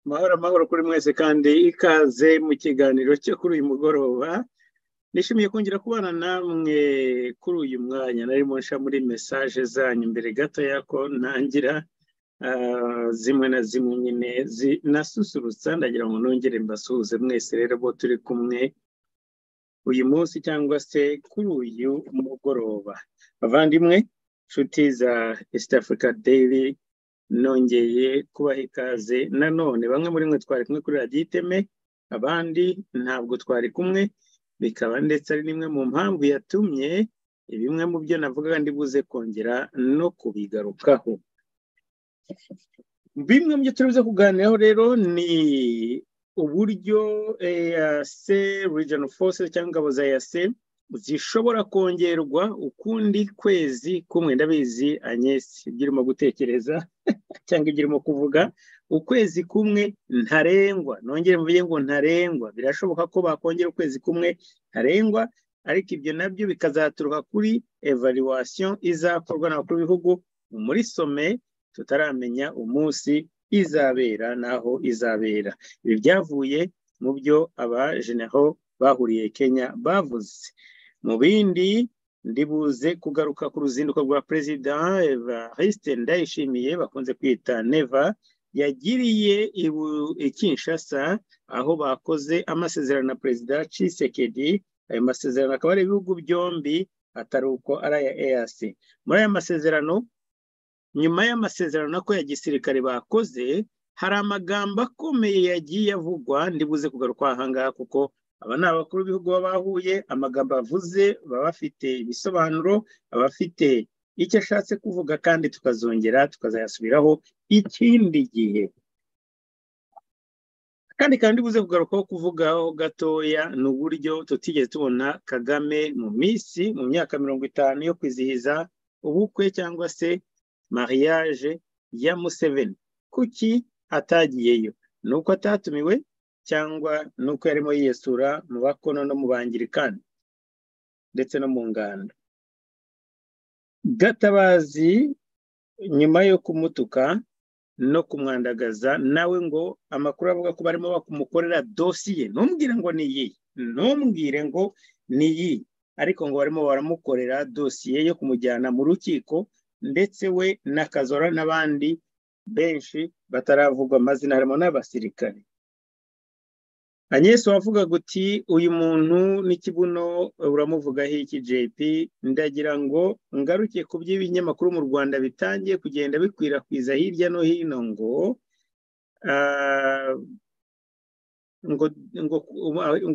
amahoro amahoro kuri mwese kandi ikaze mu kiganiro cyo kuri uyu mugoroba nishimiye kongera kubana namwe kuri uyu mwanya narimo nsha muri mesaje zanyu mbere gatoya ko ntangira zimwe na zimwe nyine nasusurutsa ndagira ngo nongere mbasuhuze mwese rero bo turi kumwe uyu munsi cyangwa se kuri uyu mugoroba bavandimwe inshuti za east africa daily nongeye kubaha ikaze nanone bamwe muri mwe twari kumwe kuri radiyo iteme abandi ntabwo twari kumwe bikaba ndetse ari n'imwe mu mpamvu yatumye bimwe mu byo navuga buze kongera no kubigarukaho bimwe mu byo turibuze kuganiraho rero ni uburyo eyase regional forces cyangwa ingabo za eyase zishobora kongerwa ukundi kwezi kumwe ndabizi anyesi ibyo urimo gutekereza cyangwa ibyo urimo kuvuga ukwezi kumwe ntarengwa nongere mvuge ngo ntarengwa birashoboka ko bakongera ukwezi kumwe ntarengwa ariko ibyo nabyo bikazaturuka kuri evaluation izakorwa n'abakuru b'ibihugu muri some tutaramenya umunsi izabera n'aho izabera ibi byavuye mu byo abajeneho bahuriye kenya bavuze mu bindi ndibuze kugaruka ku ruzinduko rwa perezida evariste ndayishimiye bakunze kwita neva yagiriye kinshasa aho bakoze amasezerano na perezida cisekedi ayo masezerano akaba ari ibihugu byombi atari uko ari aya eyasi muri aya masezerano nyuma y'amasezerano ko ya gisirikare bakoze hari amagambo akomeye yagiye avugwa ndibuze kugaruka ahangaha kuko aba ni abakuru b'ibihugu baba bahuye amagambo avuze baba bafite ibisobanuro baba bafite icyo ashatse kuvuga kandi tukazongera tukazayasubiraho ikindi gihe kandi kandi buze kugarukaho kuvugaho gatoya ni uburyo tutigeze tubona kagame mu minsi mu myaka mirongo itanu yo kwizihiza ubukwe cyangwa se mariage ya museveni kuki atagiyeyo ni uko atatumiwe cyangwa nuko yarimo yiyesura mu bakono no mu bangirikani ndetse no mu nganda gatabazi nyuma yo kumutuka no kumwandagaza nawe ngo amakuru avuga ko barimo bakumukorera dosiye ntumbwire ngo ni iyi ntumbwire ngo ni iyi ariko ngo barimo baramukorera dosiye yo kumujyana mu rukiko ndetse we na kazora n'abandi benshi bataravugwa amazina harimo n'abasirikare anyesi wavuga guti uyu muntu n'ikibuno uramuvugaho iki jp ndagira ngo ngaruke ku by'ibinyamakuru mu rwanda bitangiye kugenda bikwirakwiza hirya no hino ngo ngo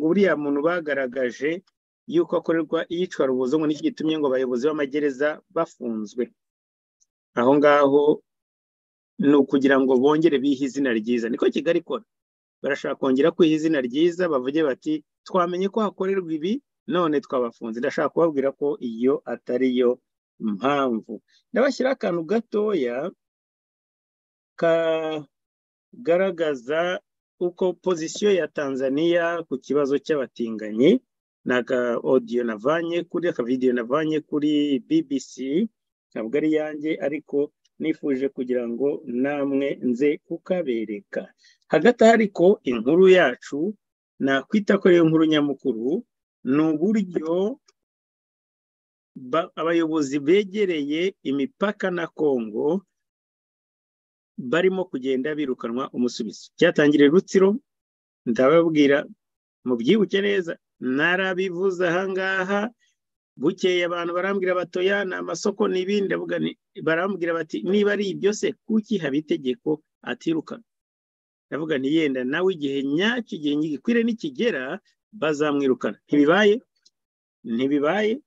buriya muntu bagaragaje yuko akorerwa iyicwa rubuzo ngo n'iki gitumye ngo abayobozi b'amagereza bafunzwe aho ngaho ni ukugira ngo bongere bihe izina ryiza niko kigali ikora barashaka kongera kwiha izina ryiza bavuge bati twamenye ko hakorerwa ibi none twabafunze ndashaka kubabwira ko iyo atari yo mpamvu ndabashyiraho akantu gatoya kagaragaza uko pozisiyo ya tanzaniya ku kibazo cy'abatinganyi ni aka odiyo navanye kuri aka vidiyo navanye kuri bbc ntabwo ari yanjye ariko nifuje kugira ngo namwe nze kukabereka hagati ariko inkuru yacu nakwita ko ariyo nkuru nyamukuru ni uburyo abayobozi begereye imipaka na kongo barimo kugenda birukanwa umusubizo cyatangiriye rutsiro ndababwira mubyibuke neza narabivuze ahangaha bukeye abantu barambwira batoya ni amasoko n'ibindi barambwira bati niba ari ibyo se kuki haba itegeko atirukanwa ndavuga yenda nawe igihe nyacyo igihe ngikwire nikigera bazamwirukana ntibibaye ntibibaye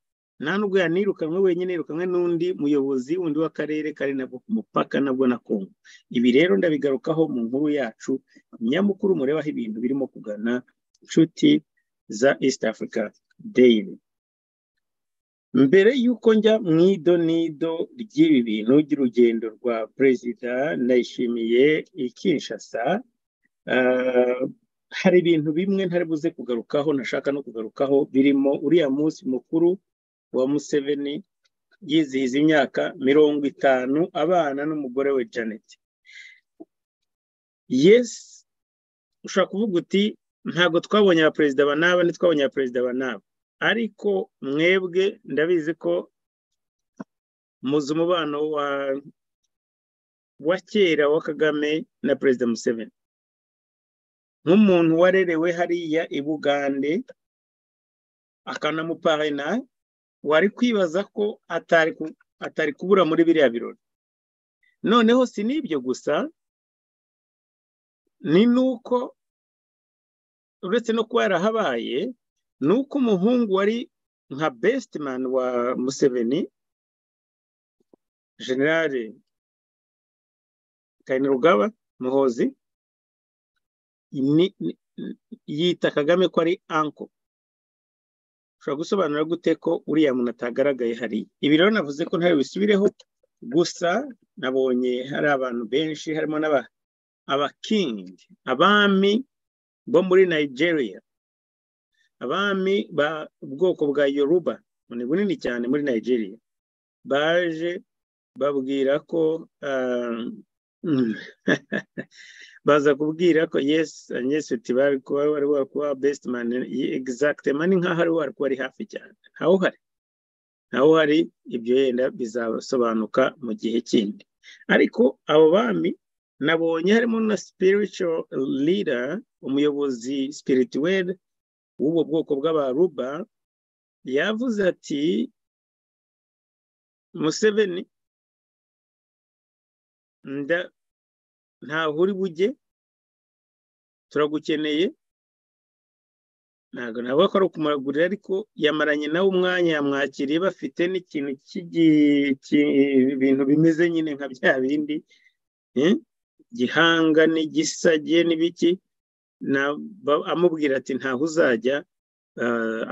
nta nubwo yanirukanwe wenyine yirukanwe n'undi muyobozi undi w'akarere kari nabwo ku mupaka nabwo na kongo ibi rero ndabigarukaho mu nkuru yacu nyamukuru murebaho ibintu birimo kugana inshuti za east africa daily mbere y'uko njya mu idonido ry'ibi bintu ry'urugendo rwa perezida ndayishimiye ikinshasa hari ibintu bimwe ntari buze kugarukaho nashaka no kugarukaho birimo uriya munsi mukuru wa museveni yizihiza imyaka mirongo itanu abana n'umugore we janet yesi ushobora kuvuga uti ntabwo twabonye abaperezida ba naba ntitwabonye abaperezida ba naba ariko mwebwe ndabizi ko muzi umubano wa kera wa kagame na perezida museveni nk'umuntu warerewe hariya i bugande akanamuparena wari kwibaza ko atari kubura muri biriya birori noneho si n'ibyo gusa ni nuko uretse no kuba yarahabaye ni uko umuhungu wari nka besitimani wa museveni generale kayinirugaba muhozi yita kagame ko ari anko ushobora gusobanura gute ko uriya muntu atagaragaye hariya ibi rero navuze ko ntayo bisubireho gusa nabonye hari abantu benshi harimo n'aba abakingi abami bo muri nigeria abami ba ubwoko bwa yoruba ni bunini cyane muri nigeria baje babwira ko baza kubwira ko yesi anyesiti bari kuba besitimani egisagitema ni nk'aho ari wari kuba ari hafi cyane ntawe uhari ntawe uhari ibyo yenda bizasobanuka mu gihe kindi ariko abo bami nabonye harimo na spiritual leader umuyobozi spirituel w'ubwo bwoko bw'abaruba yavuze ati museveni ntaho uri bujye turagukeneye ntabwo navuga ko ari ukumuragurira ariko yamaranye nawe umwanya yamwakiriye bafite n'ikintu cy'ibintu bimeze nyine nka bya bindi gihanga n'igisage n'ibiki amubwira ati ntaho uzajya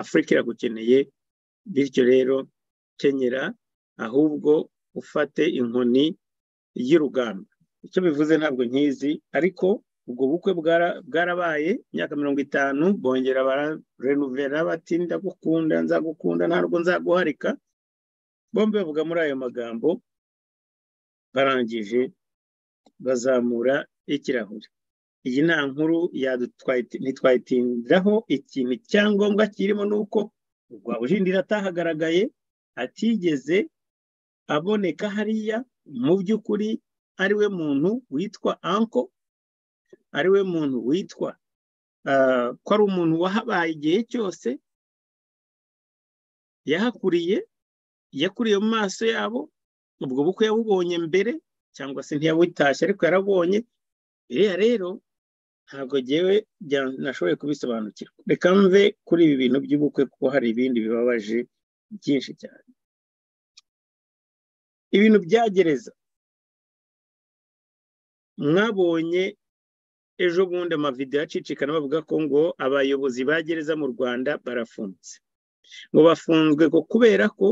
afurika iragukeneye bityo rero kenyera ahubwo ufate inkoni y'urugamba icyo bivuze ntabwo nkizi ariko ubwo bukwe bwarabaye imyaka mirongo itanu bongera bararenuvera bati ndagukunda nzagukunda ntabwo nzaguharika bombi bavuga muri ayo magambo barangije bazamura ikirahure iyi nta nkuru ntitwayitindiraho ikintu icyangombwa kirimo ni uko rwabujindira atahagaragaye atigeze aboneka hariya mu by'ukuri ariwe muntu witwa anko ariwe muntu witwa ko ari umuntu wahabaye igihe cyose yahakuriye yakuriye mu maso yabo ubwo bukwe yabubonye mbere cyangwa se ntiyabutashye ariko yarabonye biriya rero ntabwo ngewe nashoboye kubisobanukirwa reka mve kuri ibi bintu by'ubukwe kuko hari ibindi bibabaje byinshi cyane ibintu bya gereza mwabonye ejo bundi amavidewo acicikana bavuga ko ngo abayobozi ba gereza mu rwanda barafunze ngo bafunzwe ngo kubera ko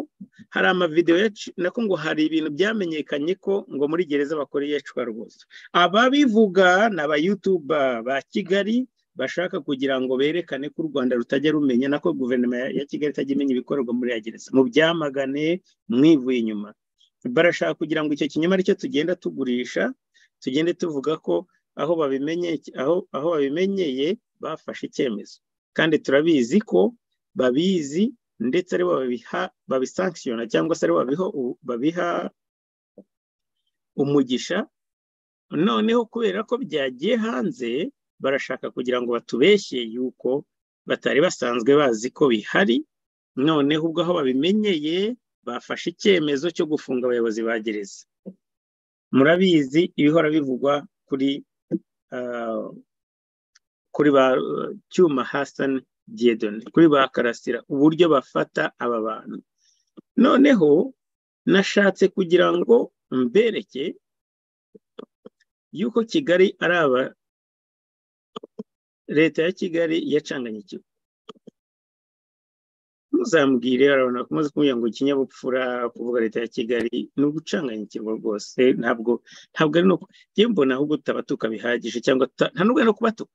hari amavidewo nako ngo hari ibintu byamenyekanye ko ngo muri gereza bakora iyicwa rwose ababivuga ni abayutuba ba kigali bashaka kugira ngo berekane ko u rwanda rutajya rumenya nako guverinoma ya kigali itajya imenya ibikorerwa muri ya gereza mu byamagane mwivuye inyuma barashaka kugira ngo icyo kinyoma aricyo tugenda tugurisha tugende tuvuga ko aho babimenyeye bafashe icyemezo kandi turabizi ko babizi ndetse aribo babisankishiyona cyangwa se aribo babiha umugisha noneho kubera ko byagiye hanze barashaka kugira ngo batubeshye yuko batari basanzwe bazi ko bihari noneho ubwo aho babimenyeye bafashe icyemezo cyo gufunga abayobozi ba gereza murabizi ibihora bivugwa kuri kuri ba cyuma Hassan Diedone kuri ba karasira uburyo bafata aba bantu noneho nashatse kugira ngo mbereke yuko kigali ari aba leta ya kigali yacanganye ikigo ntuzambwire urabona ko umaze kumubwira ngo ikinyabupfura kuvuga leta ya kigali ni ugucanganyikirwa rwose ntabwo ntabwo ari nuko njye mbona ahubwo utabatuka bihagije cyangwa nta n'ubwo no kubatuka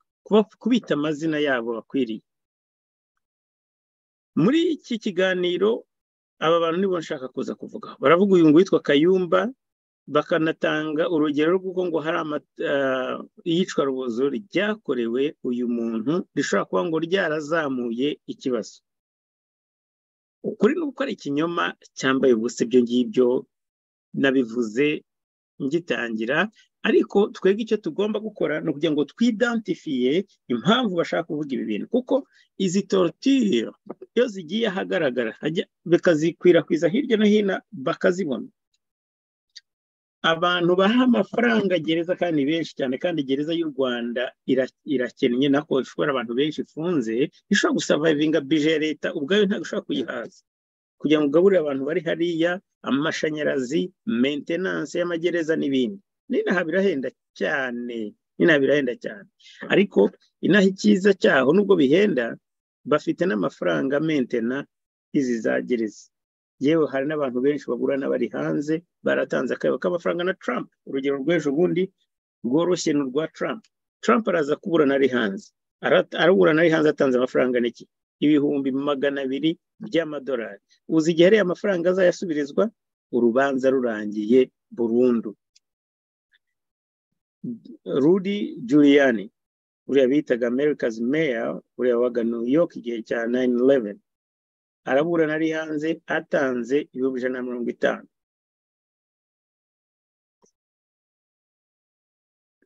kubita amazina yabo bakwiriye muri iki kiganiro aba bantu nibo nshaka kuza kuvuga baravuga uyu ngo witwa kayumba bakanatanga urugero rw'uko ngo hari iyicwa rubozo ryakorewe uyu muntu rishobora kuba ngo ryarazamuye ikibazo ukuri ni uko ari ikinyoma cyambaye ubusa ibyo ngibyo nabivuze ngitangira ariko twebwe icyo tugomba gukora ni ukugira ngo twidantifiye impamvu bashaka kuvuga ibi bintu kuko izi torutire iyo zigiye ahagaragara bakazikwirakwiza hirya no hino bakazibona abantu baha amafaranga gereza kandi benshi cyane kandi gereza y'u rwanda irakennye nako ishobora abantu benshi ifunze ishobora gusavayivinga bije ya leta ubwayo ntabwo ishobora kuyihaza kugira ngo ugaburire abantu bari hariya amashanyarazi mentenanse y'amagereza n'ibindi n'inaha birahenda cyane n'inaha birahenda cyane ariko inaha icyiza cyaho nubwo bihenda bafite n'amafaranga mentena izi za gereza yewe hari n'abantu benshi bagurana bari hanze baratanze akayabo k'amafaranga na Trump urugero rw'ejo bundi rworoshye ni urwa Trump Trump araza kuburana ari hanze araburana ari hanze atanze amafaranga n'iki ibihumbi magana abiri by'amadolari uzi igihe ariya amafaranga azayasubirizwa urubanza rurangiye burundu Rudy Giuliani uriya bitaga America's Mayor uriya waga New York igihe cya 9/11 araburana ari hanze atanze ibihumbi ijana na mirongo itanu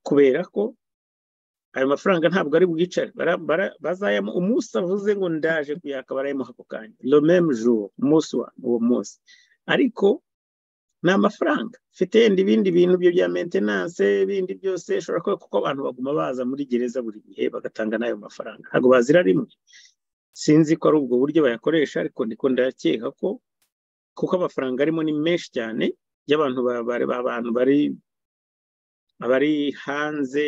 kubera ko ayo mafaranga ntabwo ari bwicare bazayamo umunsi avuze ngo ndaje kuyaka barayimuha ako kanya lomeme juru umunsi wa uwo munsi ariko ni amafaranga mfite yenda ibindi bintu byo bya mentenanse ibindi byose ishobora kuba kuko abantu baguma baza muri gereza buri gihe bagatanga n'ayo mafaranga ntabwo bazira rimwe sinzi ko ari ubwo buryo bayakoresha ariko ndiko ndakeka ko kuko amafaranga arimo ni menshi cyane y'abantu abantu bari abari hanze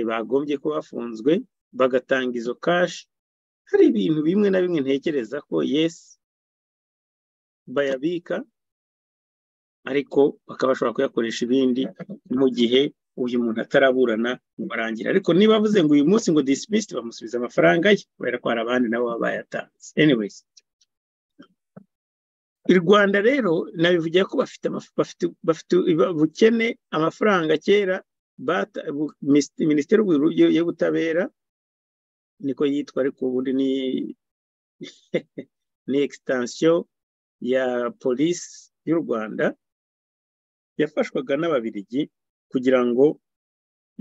bagombye kuba bafunzwe bagatanga izo kashi hari ibintu bimwe na bimwe ntekereza ko yesi bayabika ariko bakaba bashobora kuyakoresha ibindi mu gihe uyu muntu ataraburana ngo barangire ariko niba avuze ngo uyu munsi ngo disipisite bamusubiza amafaranga ye kubera ko hari abandi nabo baba bayatanze anyways i rwanda rero nabivugira ko bafite ubukene amafaranga kera minisiteri y'ubutabera niko yitwa ariko ubundi ni ni ekisitansiyo ya polisi y'u rwanda yafashwaga n'ababirigi kugira ngo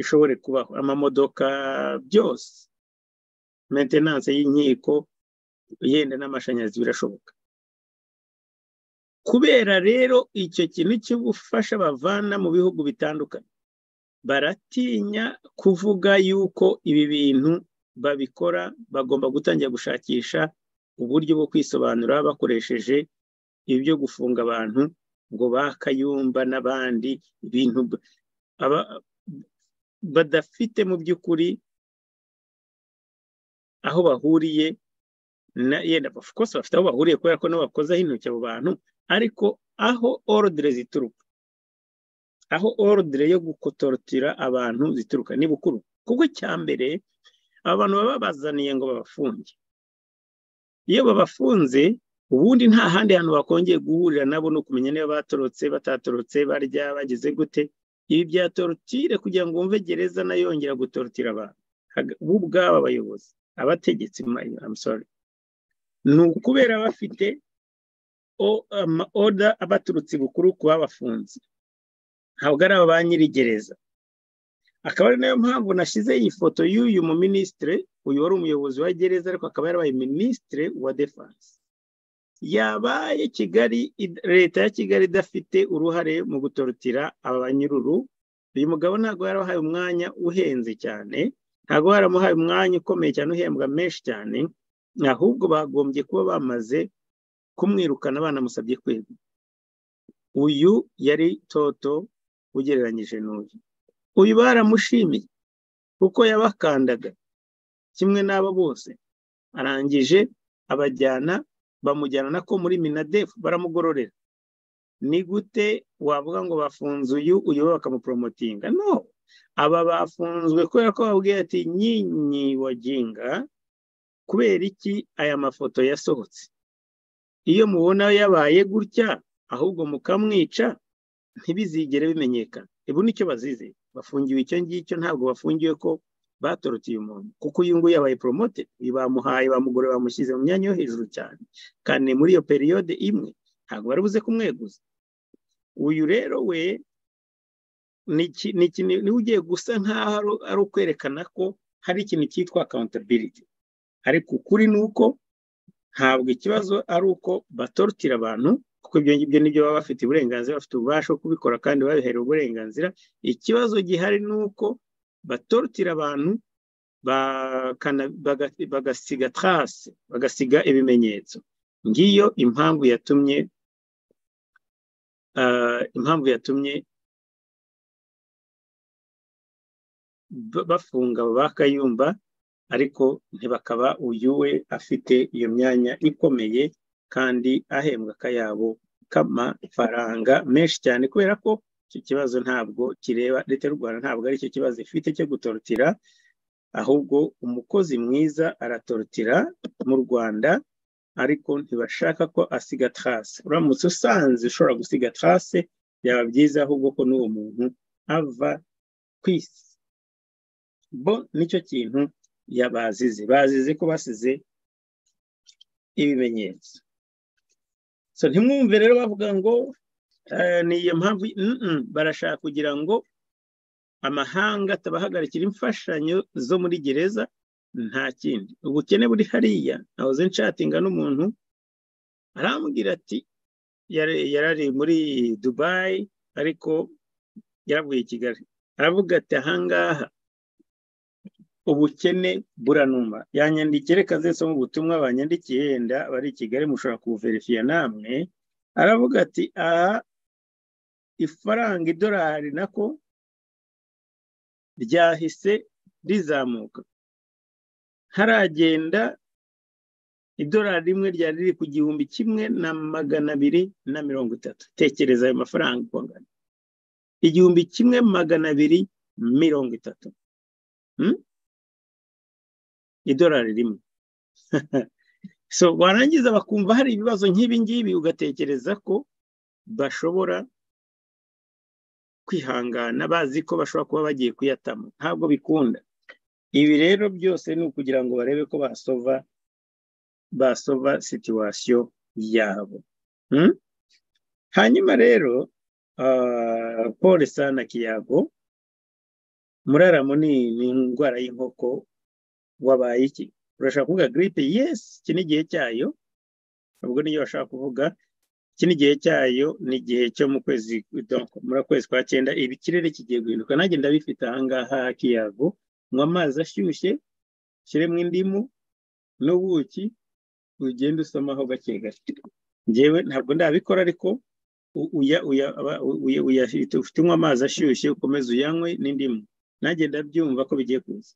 ishobore kubaho amamodoka byose mentenanse y'inkiko yenda n'amashanyarazi birashoboka kubera rero icyo kintu cy'ubufasha bavana mu bihugu bitandukanye baratinya kuvuga yuko ibi bintu babikora bagomba gutangira gushakisha uburyo bwo kwisobanura bakoresheje ibyo gufunga abantu ngo bakayumba n'abandi ibintu badafite mu by'ukuri aho bahuriye na yenda kose bafite aho bahuriye kubera ko n'abakozaho intoki abo bantu ariko aho orudire zituruka aho orudire yo gukotorotira abantu zituruka ni bukuru kuko cya mbere abantu baba babazaniye ngo babafunge iyo babafunze ubundi nta handi hantu bakongeye guhurira nabo ni ukumenya niba batorotse batatorotse barya bageze gute ibi bya torotire kugira ngo wumve gereza nayongera gutorotira abantu bo ubwabo abayobozi abategetsi ni ukubera bafite ama oda abaturutse bukuru ku babafunze ntabwo ari aba ba nyirigereza akaba ari nayo mpamvu nashyize iyi foto y'uyu mu minisitire uyu wari umuyobozi wa gereza ariko akaba yarabaye minisitire wa defanse yabaye kigali leta ya kigali idafite uruhare mu gutorotira abanyururu uyu mugabo ntabwo yarabahaye umwanya uhenze cyane ntabwo yaramuhaye umwanya ukomeye cyane uhembwa menshi cyane ahubwo bagombye kuba bamaze kumwirukana banamusabye kwegura uyu yari toto ugereranyije n'uyu uyu baramushimiye kuko yabakandaga kimwe n'abo bose arangije abajyana bamujyana na ko muri minadefu baramugororera ni gute wavuga ngo bafunze uyu uyu bakamupromotinga no aba bafunzwe kubera ko babwiye ati nyinyi waginga kubera iki aya mafoto yasohotse iyo mubona yabaye gutya ahubwo mukamwica ntibizigere bimenyekana ubu nicyo bazize bafungiwe icyo ngicyo ntabwo bafungiwe ko batoroteye umuntu kuko uyu nguyu yabaye poromote bamuhaye bamugore bamushyize mu myanya yo hejuru cyane kandi muri iyo periyode imwe ntabwo bari buze kumweguza uyu rero we niba ugiye gusa nk'aho ari ukwerekana ko hari ikintu cyitwa akawuntabiriti ariko ukuri ni uko ntabwo ikibazo ari uko batorotira abantu kuko ibyo ngibyo nibyo baba bafite uburenganzira bafite ububasha bwo kubikora kandi babiherewe uburenganzira ikibazo gihari ni uko batorotira abantu bagasiga tarase bagasiga ibimenyetso ngiyo impamvu yatumye impamvu yatumye bafunga bakayumba ariko ntibakaba uyu we afite iyo myanya ikomeye kandi ahembwa akayabo k'amafaranga menshi cyane kubera ko icyo kibazo ntabwo kireba leta y'u rwanda ntabwo ari cyo kibazo ifite cyo gutorotira ahubwo umukozi mwiza aratorotira mu rwanda ariko ntibashaka ko asiga tarase uramutse usanze ushobora gusiga tarase byaba byiza ahubwo ko n'uwo muntu ava ku isi bo nicyo kintu yabazize bazize ko basize ibimenyetso so ntimwumve rero bavuga ngo ni iyo mpamvu barashaka kugira ngo amahanga atabahagarikira imfashanyo zo muri gereza nta kindi ubukene buri hariya nahoze nshatinga n'umuntu arambwira ati yarari muri dubayi ariko yaravuye i kigali aravuga ati ahangaha ubukene buranuma yanyandikire kazese mu butumwa banyandikiye yenda bari i kigali mushobora kubuverifiya namwe aravuga ati aha ifaranga idolari nako ryahise rizamuka haragenda idolari rimwe ryari riri ku gihumbi kimwe na magana abiri na mirongo itatu tekereza ayo mafaranga uko angana igihumbi kimwe magana abiri mirongo itatu idolari rimwe so warangiza bakumva hari ibibazo nk'ibi ngibi ugatekereza ko bashobora kwihangana bazi ko bashobora kuba bagiye kuyatamo ntabwo bikunda ibi rero byose ni ukugira ngo barebe ko basova basova situwasiyo yabo hanyuma rero paul sana kiyago muraramo ni indwara y'inkoko wabaye iki urashaka kuvuga giripe yesi iki ni igihe cyayo ubwo niyo bashaka kuvuga iki ni igihe cyayo ni igihe cyo mu kwezi muri kwezi kwa cyenda ibi ikirere kigiye guhinduka nanjye ndabifite ahangaha kiyago nywa amazi ashyushye ushyiremo indimu n'ubuki ugenda usomaho gake gake ngewe ntabwo ndabikora ariko ufite unywa amazi ashyushye ukomeze uyanywe n'indimu nanjye ndabyumva ko bigiye kuza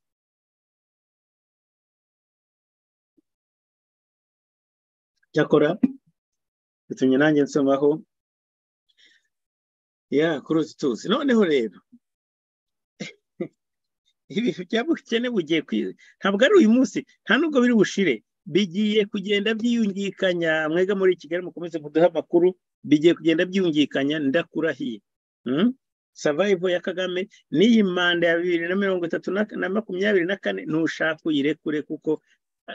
cyakora bitumye nanjye nsomaho ya kuri uzi tuzi noneho rero ibi byabukene bugiye ntabwo ari uyu munsi nta nubwo biri bushire bigiye kugenda byiyungikanya mwega muri kigali mukomeze muduhe amakuru bigiye kugenda byiyungikanya ndakurahiye savayivo ya kagame n'iyi manda ya bibiri na mirongo itatu na makumyabiri na kane ntushaka uyirekure kuko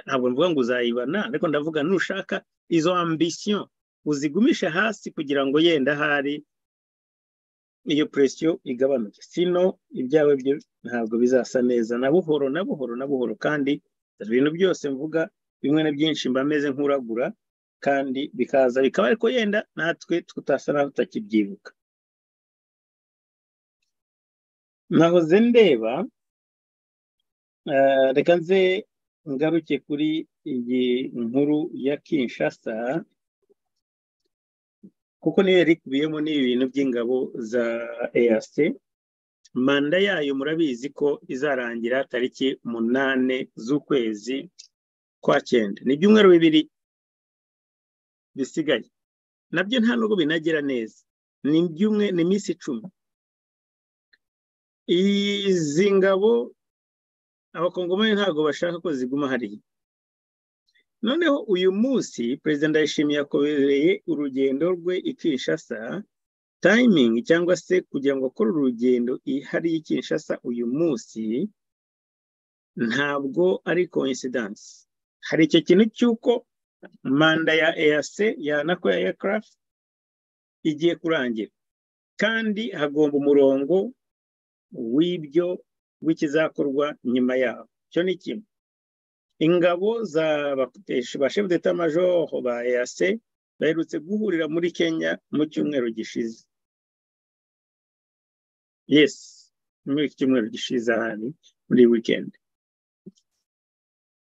ntabwo mvuga ngo uzayibana ariko ndavuga nushaka izo ambisiyo uzigumishe hasi kugira ngo yenda ahari iyo presiyo igabanuke sino ibyawe byo ntabwo bizasa neza na buhoro na buhoro na buhoro kandi ibintu byose mvuga bimwe na byinshi mba meze nk'uragura kandi bikaza bikaba ariko yenda natwe tutasa naho tutakibyibuka nahoze ndeba reka nze ngaruke kuri iyi nkuru ya kinshasa kuko niyo yari ikubiyemo n'ibintu by'ingabo za EAC manda yayo murabizi ko izarangira tariki umunani z'ukwezi kwa cyenda ni ibyumweru bibiri bisigaye nabyo nta nubwo binagera neza ni ibyumwe ni iminsi icumi izi ngabo abakongomani ntabwo bashaka ko ziguma hariya noneho uyu munsi perezida ndayishimiye yakobereye urugendo rwe i kinshasa tayimingi cyangwa se kugira ngo akore urugendo ihariye i Kinshasa uyu munsi ntabwo ari coincidence hari icyo kintu cy'uko manda ya eyase yanako ya aircraft igiye kurangira kandi hagomba umurongo w'ibyo w'ikizakorwa nyuma yaho icyo ni kimwe ingabo za bashefu deta majoro ba eyase baherutse guhurira muri kenya mu cyumweru gishize yesi muri iki cyumweru gishize ahandi muri wikendi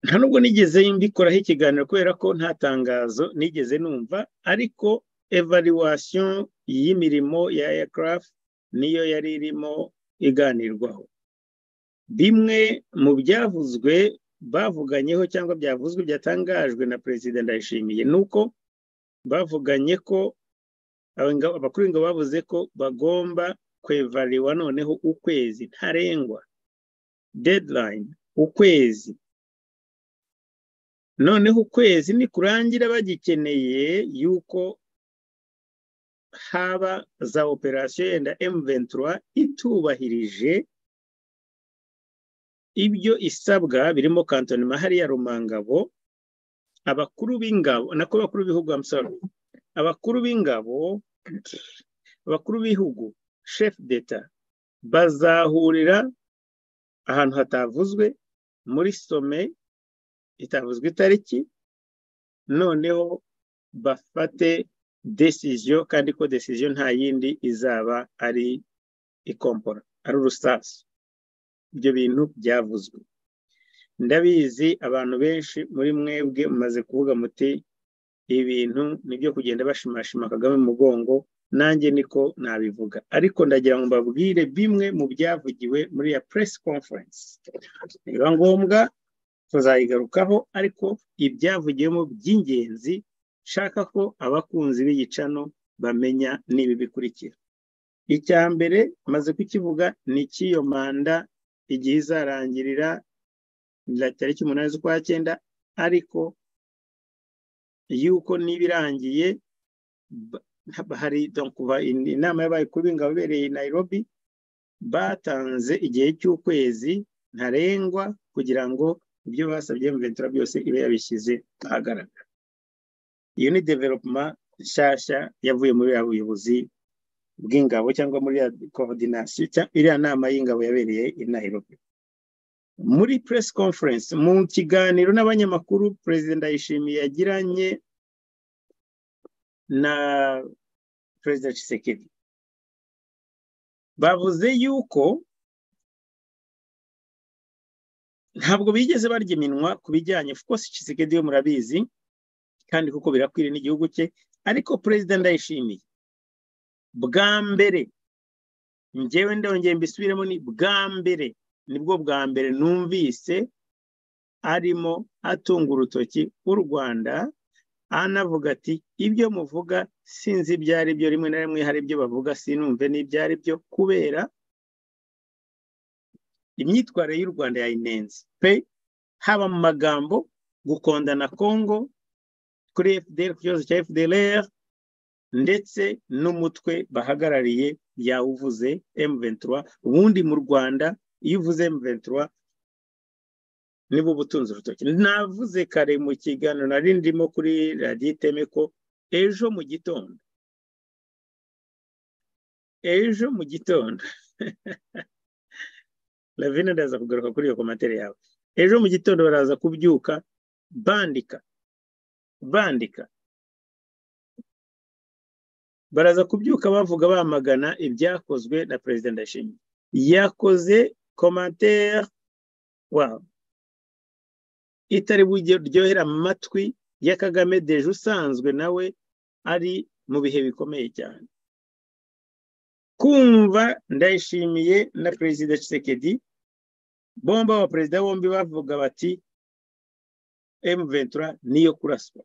nta nubwo nigeze mbikoraho ikiganiro kubera ko nta tangazo nigeze numva ariko evaluation y'imirimo ya aircraft niyo yari irimo iganirwaho bimwe mu byavuzwe bavuganyeho cyangwa byavuzwe byatangajwe na perezida ndayishimiye ni uko bavuganye ko abakuru ingabo bavuze ko bagomba kwevariwa noneho ukwezi ntarengwa deadline ukwezi noneho ukwezi ni kurangira bagikeneye yuko haba za operasiyo yenda emuventura itubahirije ibyo isabwa birimo kantonima hariya rumangabo abakuru b'ingabo nako abakuru b'ibihugu abakuru b'ingabo abakuru b'ibihugu shefu deta bazahurira ahantu hatavuzwe muri some itavuzwe itariki noneho bafate desiziyo kandi ko desiziyo nta yindi izaba ari ikompora ari urusasu ibyo bintu byavuzwe ndabizi abantu benshi muri mwebwe mumaze kuvuga muti ibintu nibyo kugenda bashimashima kagame mu mugongo nanjye niko nabivuga ariko ndagira ngo mbabwire bimwe mu byavugiwe muri ya press conference biba ngombwa tuzayigarukaho ariko ibyavugiwemo by'ingenzi nshaka ko abakunzi b'igicano bamenya n'ibi bikurikira icya mbere maze kukivuga ni icy'iyo manda igihe izarangirira tariki umunani z'ukwa cyenda ariko yuko niba irangiye hari inama y'abaye kuri b'ingabo ibereye i Nairobi batanze igihe cy'ukwezi ntarengwa kugira ngo ibyo basabye muventura byose ibe yabishyize ahagaragara iyo ni developuma nshyashya yavuye muri ya buyobozi bw'ingabo cyangwa muri ya korodinasiyo iriya nama y'ingabo yabereye i Nairobi muri press conference mu kiganiro n'abanyamakuru perezida ndayishimiye yagiranye na perezida Tshisekedi bavuze yuko ntabwo bigeze barya iminwa ku bijyanye kuko Tshisekedi yo murabizi kandi kuko birakwiriye n'igihugu cye ariko perezida ndayishimiye bwa mbere ngewe ndongeye mbisubiremo ni bwa mbere nibwo bwa mbere numvise arimo atunga urutoki w'u rwanda anavuga ati ibyo muvuga sinzi ibyo ari byo rimwe na rimwe hari ibyo bavuga sinumve n'ibyo ari byo kubera imyitwarire y'u rwanda yayinenze pe haba mu magambo gukonda na congo kuri fdr ku kibazo cya fdr ndetse n'umutwe bahagarariye yawuvuze emuventura ubundi mu rwanda iyo uvuze emuventura niba uba utunze urutoki navuze kare mu kiganiro nari ndimo kuri radiyo iteme ko ejo mu gitondo ejo mu gitondo ravine ndaza kugaruka kuri iyo komantere yawe ejo mu gitondo baraza kubyuka bandika bandika baraza kubyuka bavuga bamagana ibyakozwe na perezida ndashimye yakoze komantere wabo itari buryohera amatwi ya kagame deje usanzwe nawe ari mu bihe bikomeye cyane kumva ndayishimiye na perezida Tshisekedi bomba aba perezida bombi bavuga bati emuventura niyo kuraswa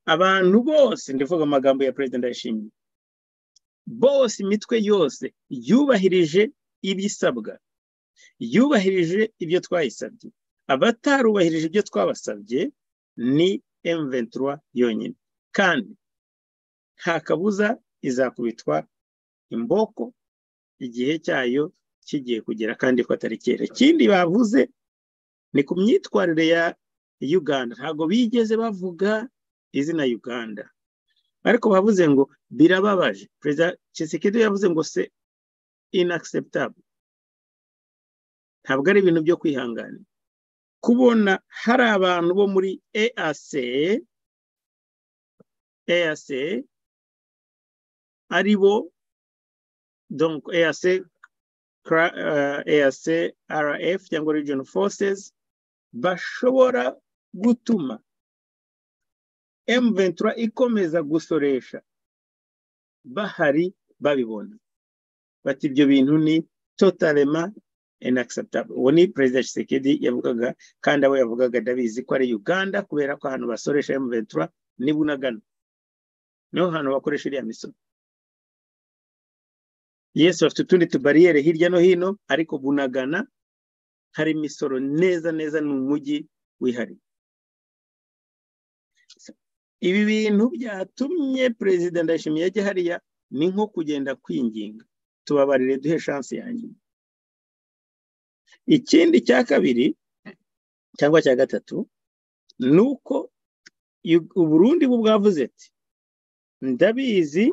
abantu bose ndavuga amagambo ya perezida ndayishimiye bose imitwe yose yubahirije ibisabwa yubahirije ibyo twayisabye abatarubahirije ibyo twabasabye ni emuventura yonyine kandi nta kabuza izakubitwa imboko igihe cyayo kigiye kugera kandi ko atari kera ikindi bavuze ni ku myitwarire ya uganda ntabwo bigeze bavuga izina uganda ariko bavuze ngo birababaje perezida Tshisekedi yavuze ngo se inakiseputable ntabwo ari ibintu byo kwihangana kubona hari abantu bo muri ease ease ari bo donc ease ease rf cyangwa region forces bashobora gutuma M23 ikomeza gusoresha bahari babibona bati ibyo bintu ni totalema inacceptable uwo ni perezida Tshisekedi yavugaga kandi abo yavugaga ndabizi ko ari uganda kubera ko ahantu basoresha M23 ni bunagana niho hantu bakoresha iriya misozi yesu bafite utundi tubariyeri hirya no hino ariko bunagana hari imisoro neza neza ni umujyi wihariye ibi bintu byatumye perezida ndayishimiye ajya hariya ni nko kugenda kwinginga tubabarire duhe shansi yanjye ikindi cya kabiri cyangwa cya gatatu ni uko uburundi bwo bwavuze ati ndabizi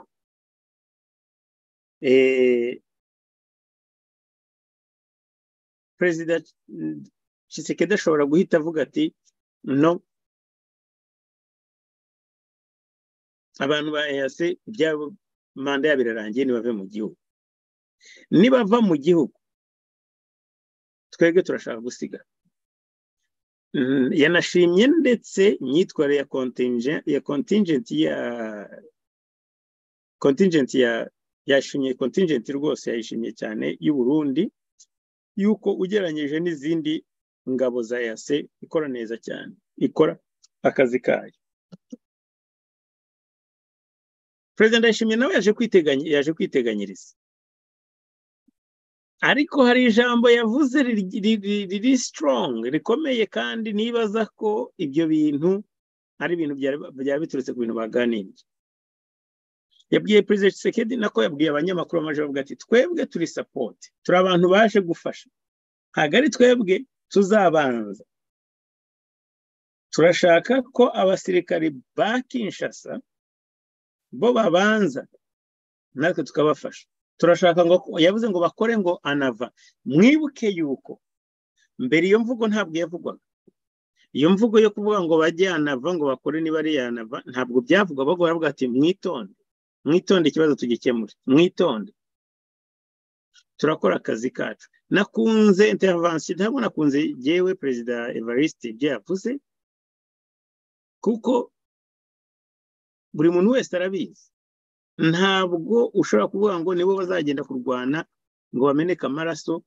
perezida Tshisekedi ashobora guhita avuga ati no abantu ba eyase ibyabo manda yabo irarangiye ntibave mu gihugu nibava mu gihugu twebwe turashaka gusigara yanashimye ndetse imyitwarire ya kontingenti ya kontingenti ya yashimye kontingenti rwose yayishimye cyane y'u Burundi yuko ugereranyije n'izindi ngabo za eyase ikora neza cyane ikora akazi kayo perezida ndayishimiye nawe yaje kwiteganyiriza ariko hari ijambo yavuze riri sitorongi rikomeye kandi nibaza ko ibyo bintu ari ibintu byaba biturutse ku bintu baganiriye yabwiye perezida Tshisekedi nako yabwiye abanyamakuru bamaze bavuga ati twebwe turi sapoti turi abantu baje gufasha ntabwo ari twebwe tuzabanza turashaka ko abasirikari ba Kinshasa bo babanza natwe tukabafasha turashaka ngo yavuze ngo bakore ngo anava mwibuke yuko mbere iyo mvugo ntabwo yavugwaga iyo mvugo yo kuvuga ngo bajye anava ngo bakore niba ari yanava ntabwo byavugwa bagomba baravuga ati mwitonde mwitonde ikibazo tugikemure mwitonde turakora akazi kacu nakunze intervention ntabwo nakunze yewe perezida evariste ibyo yavuze kuko buri muntu wese arabizi ntabwo ushobora kuvuga ngo nibo bazagenda kurwana ngo bameneke amaraso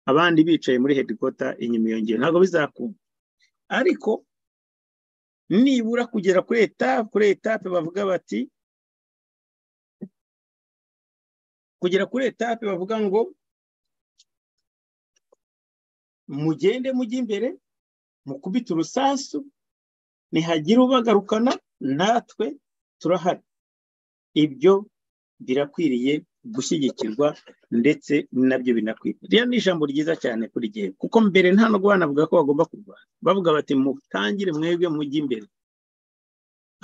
abandi bicaye muri hedikota inyuma iyo ntabwo bizakunda ariko nibura kugera kuri etape kuri etape bavuga bati kugera kuri etape bavuga ngo mugende mujye imbere mukubite urusasu nihagira ubagarukana natwe turahari ibyo birakwiriye gushyigikirwa ndetse nabyo binakwiriye rero ni ijambo ryiza cyane kuri gihe kuko mbere nta nubwo banavuga ko bagomba kurwana bavuga bati mutangire mwebwe mujye imbere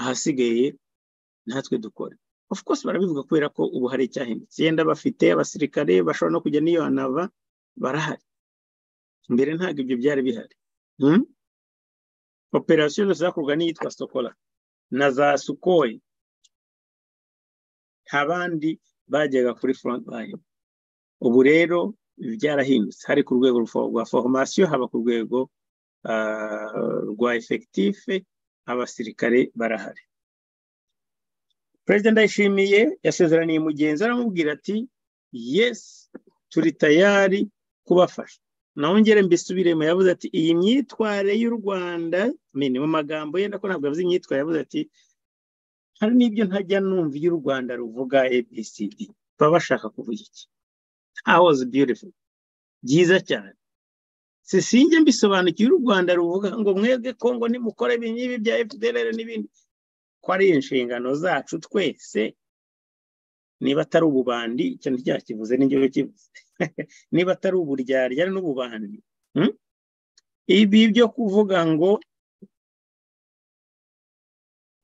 ahasigaye natwe dukore of course barabivuga kubera ko ubu hari icyahindutse yenda bafite abasirikare bashobora no kujya n'iyo hanava barahari mbere ntabwo ibyo byari bihari operasiyo zose zakorwa n'iyitwa sokola na za sukoyi nta bandi bajyaga kuri front line ubu rero byarahindutse hari ku rwego rwa foromasiyo haba ku rwego rwa efekitife abasirikare barahari perezida ndayishimiye yasezeraniye mugenzi aramubwira ati yesi turi tayari kubafasha nongere mbisubiremo yavuze ati iyi myitwarire y'u rwanda mini mu magambo yenda ko ntabwo yavuze imyitwarire yavuze ati hari n'ibyo ntajya numva iyo u rwanda ruvuga abcd baba bashaka kuvuga iki hawozi beautiful byiza cyane si sinjye mbisobanukiwe u rwanda ruvuga ngo mwebwe kongo nimukore n'ibi bya fdr n'ibindi ko ari inshingano zacu twese niba atari ububandi icyo nticyakivuze n'ingero kivuze niba atari uburyarya n'ububandi ibi byo kuvuga ngo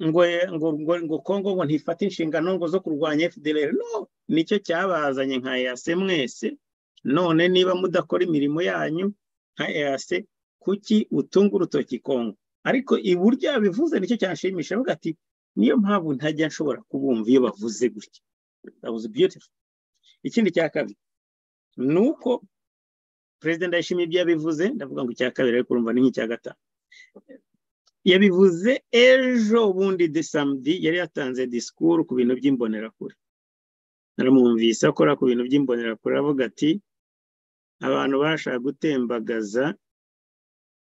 ngo ngo ngo kongo ngo ntifate inshingano ngo zo kurwanya fdr no nicyo cyabazanye nka eyase mwese none niba mudakora imirimo yanyu nka eyase kuki utunga urutoki kongo ariko iburyo yabivuze nicyo cyashimisha avuga ati niyo mpamvu ntajya nshobora kubumva iyo bavuze gutya ikindi cya kabiri ni uko perezida ndayishimiye ibyo yabivuze ndavuga ngo icya kabiri ariko urumva ni nk'icya gatanu yabivuze ejo bundi desamdi yari yatanze disikuru ku bintu by'imbonerakure naramwumvise akora ku bintu by'imbonerakure avuga ati abantu bashaka gutembagaza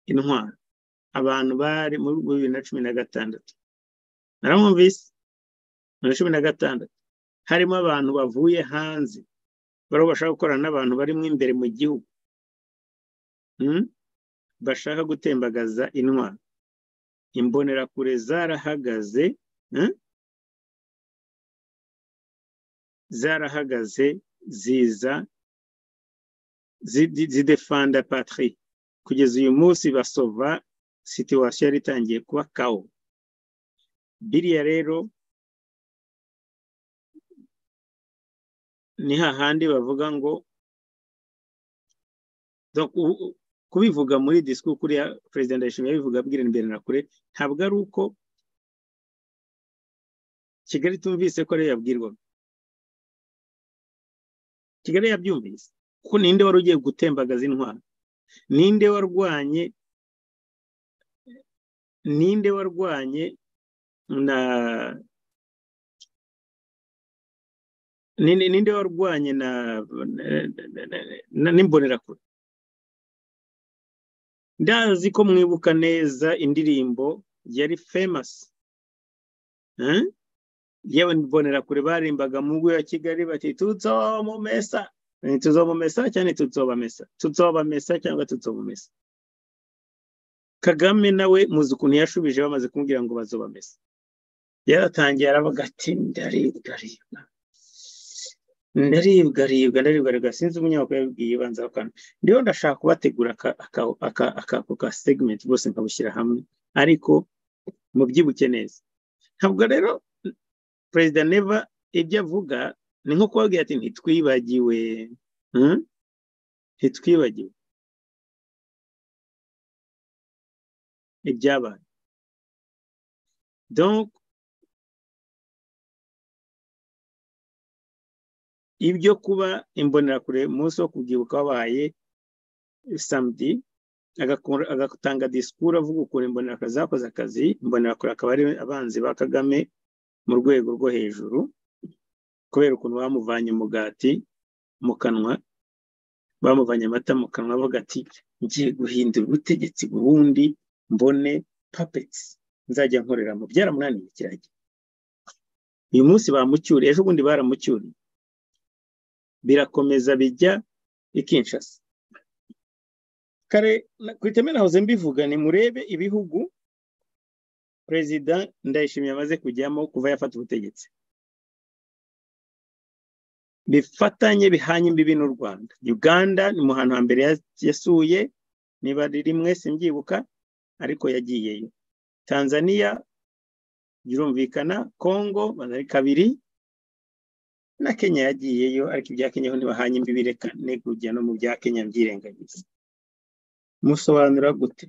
intwaro abantu bari muri bibiri na cumi na gatandatu naramwumvise bibiri na cumi na gatandatu harimo abantu bavuye hanze bariho bashaka gukorana n'abantu barimo imbere mu gihugu bashaka gutembagaza intwaro imbonerakure zarahagaze zarahagaze ziza zidefanda patri kugeza uyu munsi basova situwasiyo yari itangiye kuba kawo biriya rero ni hahandi bavuga ngo kubivuga muri disikuru kuri perezida ndayishimiye abivuga abwira imbere na kure ntabwo ari uko kigali tumvise ko ariyo yabwirwaga kigali yabyumvise kuko ninde wari ugiye gutembagaza intwaro ninde warwanye ninde warwanye na ninde warwanye na n'imbonerakure ndazi ko mwibuka neza indirimbo yari famasi yewe imbonerakure barimbaga mu ngo ya kigali bati tutsobamesa tutsobamesa cyangwa tutsobamesa tutsobamesa cyangwa tutsobamesa kagame nawe muzi ukuntu yashubije bamaze kumubwira ngo bazobamesa yaratangiye aravuga ati ndaribwa ribwa ndaribwa ribwa ndaribwa ribwa sinzi umunyamakuru yabibwiye ibanza akantu ndiho ndashaka kubategura ako ka segment bose nkabushyira hamwe ariko mubyibuke neza ntabwo rero perezida neva ibyo avuga ni nko kubabwira ati ntitwibagiwe ntitwibagiwe ibyabaye ibyo kuba imbonerakure umunsi wo kubyibuka wabaye samedi agatanga disikuru avuga ukuntu imbonerakure zakoze akazi imbonerakure akaba ari abanzi ba kagame mu rwego rwo hejuru kubera ukuntu bamuvanye umugati mu kanwa bamuvanye amata mu kanwa avuga ati ngiye guhindura ubutegetsi burundi mbone papetsi nzajya nkoreramo byaramunaniye kirajya uyu munsi bamucyuriye ejo bundi baramucyuriye birakomeza bijya i Kinshasa kare ku iteme nahoze mbivuga ni murebe ibihugu perezida ndayishimiye amaze kujyamo kuva yafata ubutegetsi bifatanye bihanye imbibi n'u rwanda uganda ni mu hantu hambere yasuye niba rimwe simbyibuka ariko yagiyeyo tanzania birumvikana kongo ari kabiri na kenya yagiyeyo ariko ibya kenya ho ntibahanye imbibi reka kujya no mu bya kenya mbyirengagiza musobanura gute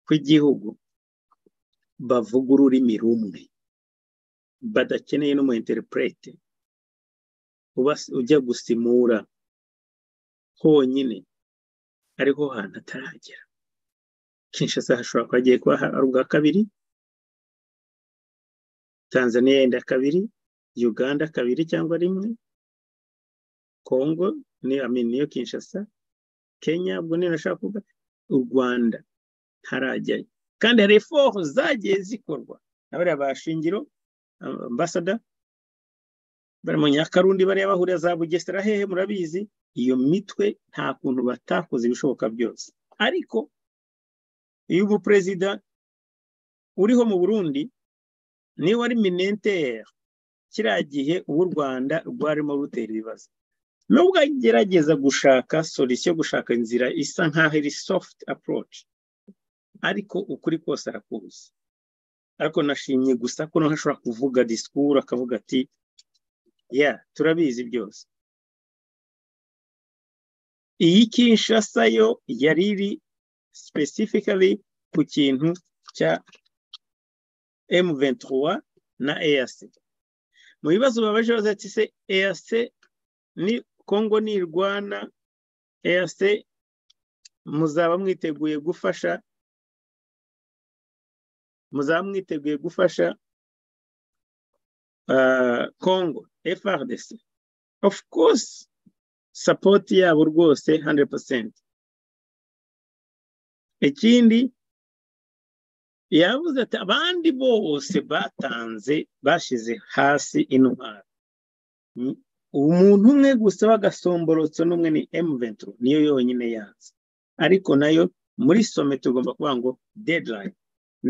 ko igihugu bavuga ururimi rumwe badakeneye no mu interprete ujya gusimura honyine ariho hantu ataragera kinshasa hashobora kuba hagiye kuba ari ubwa kabiri tanzania yenda kabiri uganda kabiri cyangwa rimwe kongo ni niyo kinshasa kenya ubwo niyo nashaka kuvuga u rwanda ntarajyayo kandi hari eforu zagiye zikorwa na bariya ba shingiro ambasada bari mu nyakarundi bariya bahurira za bugesera hehe murabizi iyo mitwe nta kuntu batakoze ibishoboka byose ariko iyo ubu perezida uriho mu burundi niwe wari minentere kiriya gihe ubu u rwanda rwarimo rutera ibibazo nubwo agerageza gushaka solisiyo gushaka inzira isa nk'aho iri sofuti aporoci ariko ukuri kose arakuzi ariko nashimye gusa ko noneho ashobora kuvuga disikuru akavuga ati ya turabizi byose iyi kinshasa yo yari iri specifically ku kintu cya M23 na EAC mu bibazo babaje baza ati se EAC ni Kongo nirwana EAC muzaba mwiteguye gufasha muzaba mwiteguye gufasha Kongo FRDC of course support yabo rwose 100% ikindi yavuze ati abandi bose batanze bashyize hasi intwaro umuntu umwe gusa w'agasomborotso n'umwe ni emuventuro niyo yonyine yanze ariko nayo muri some tugomba kuvuga ngo dedirayini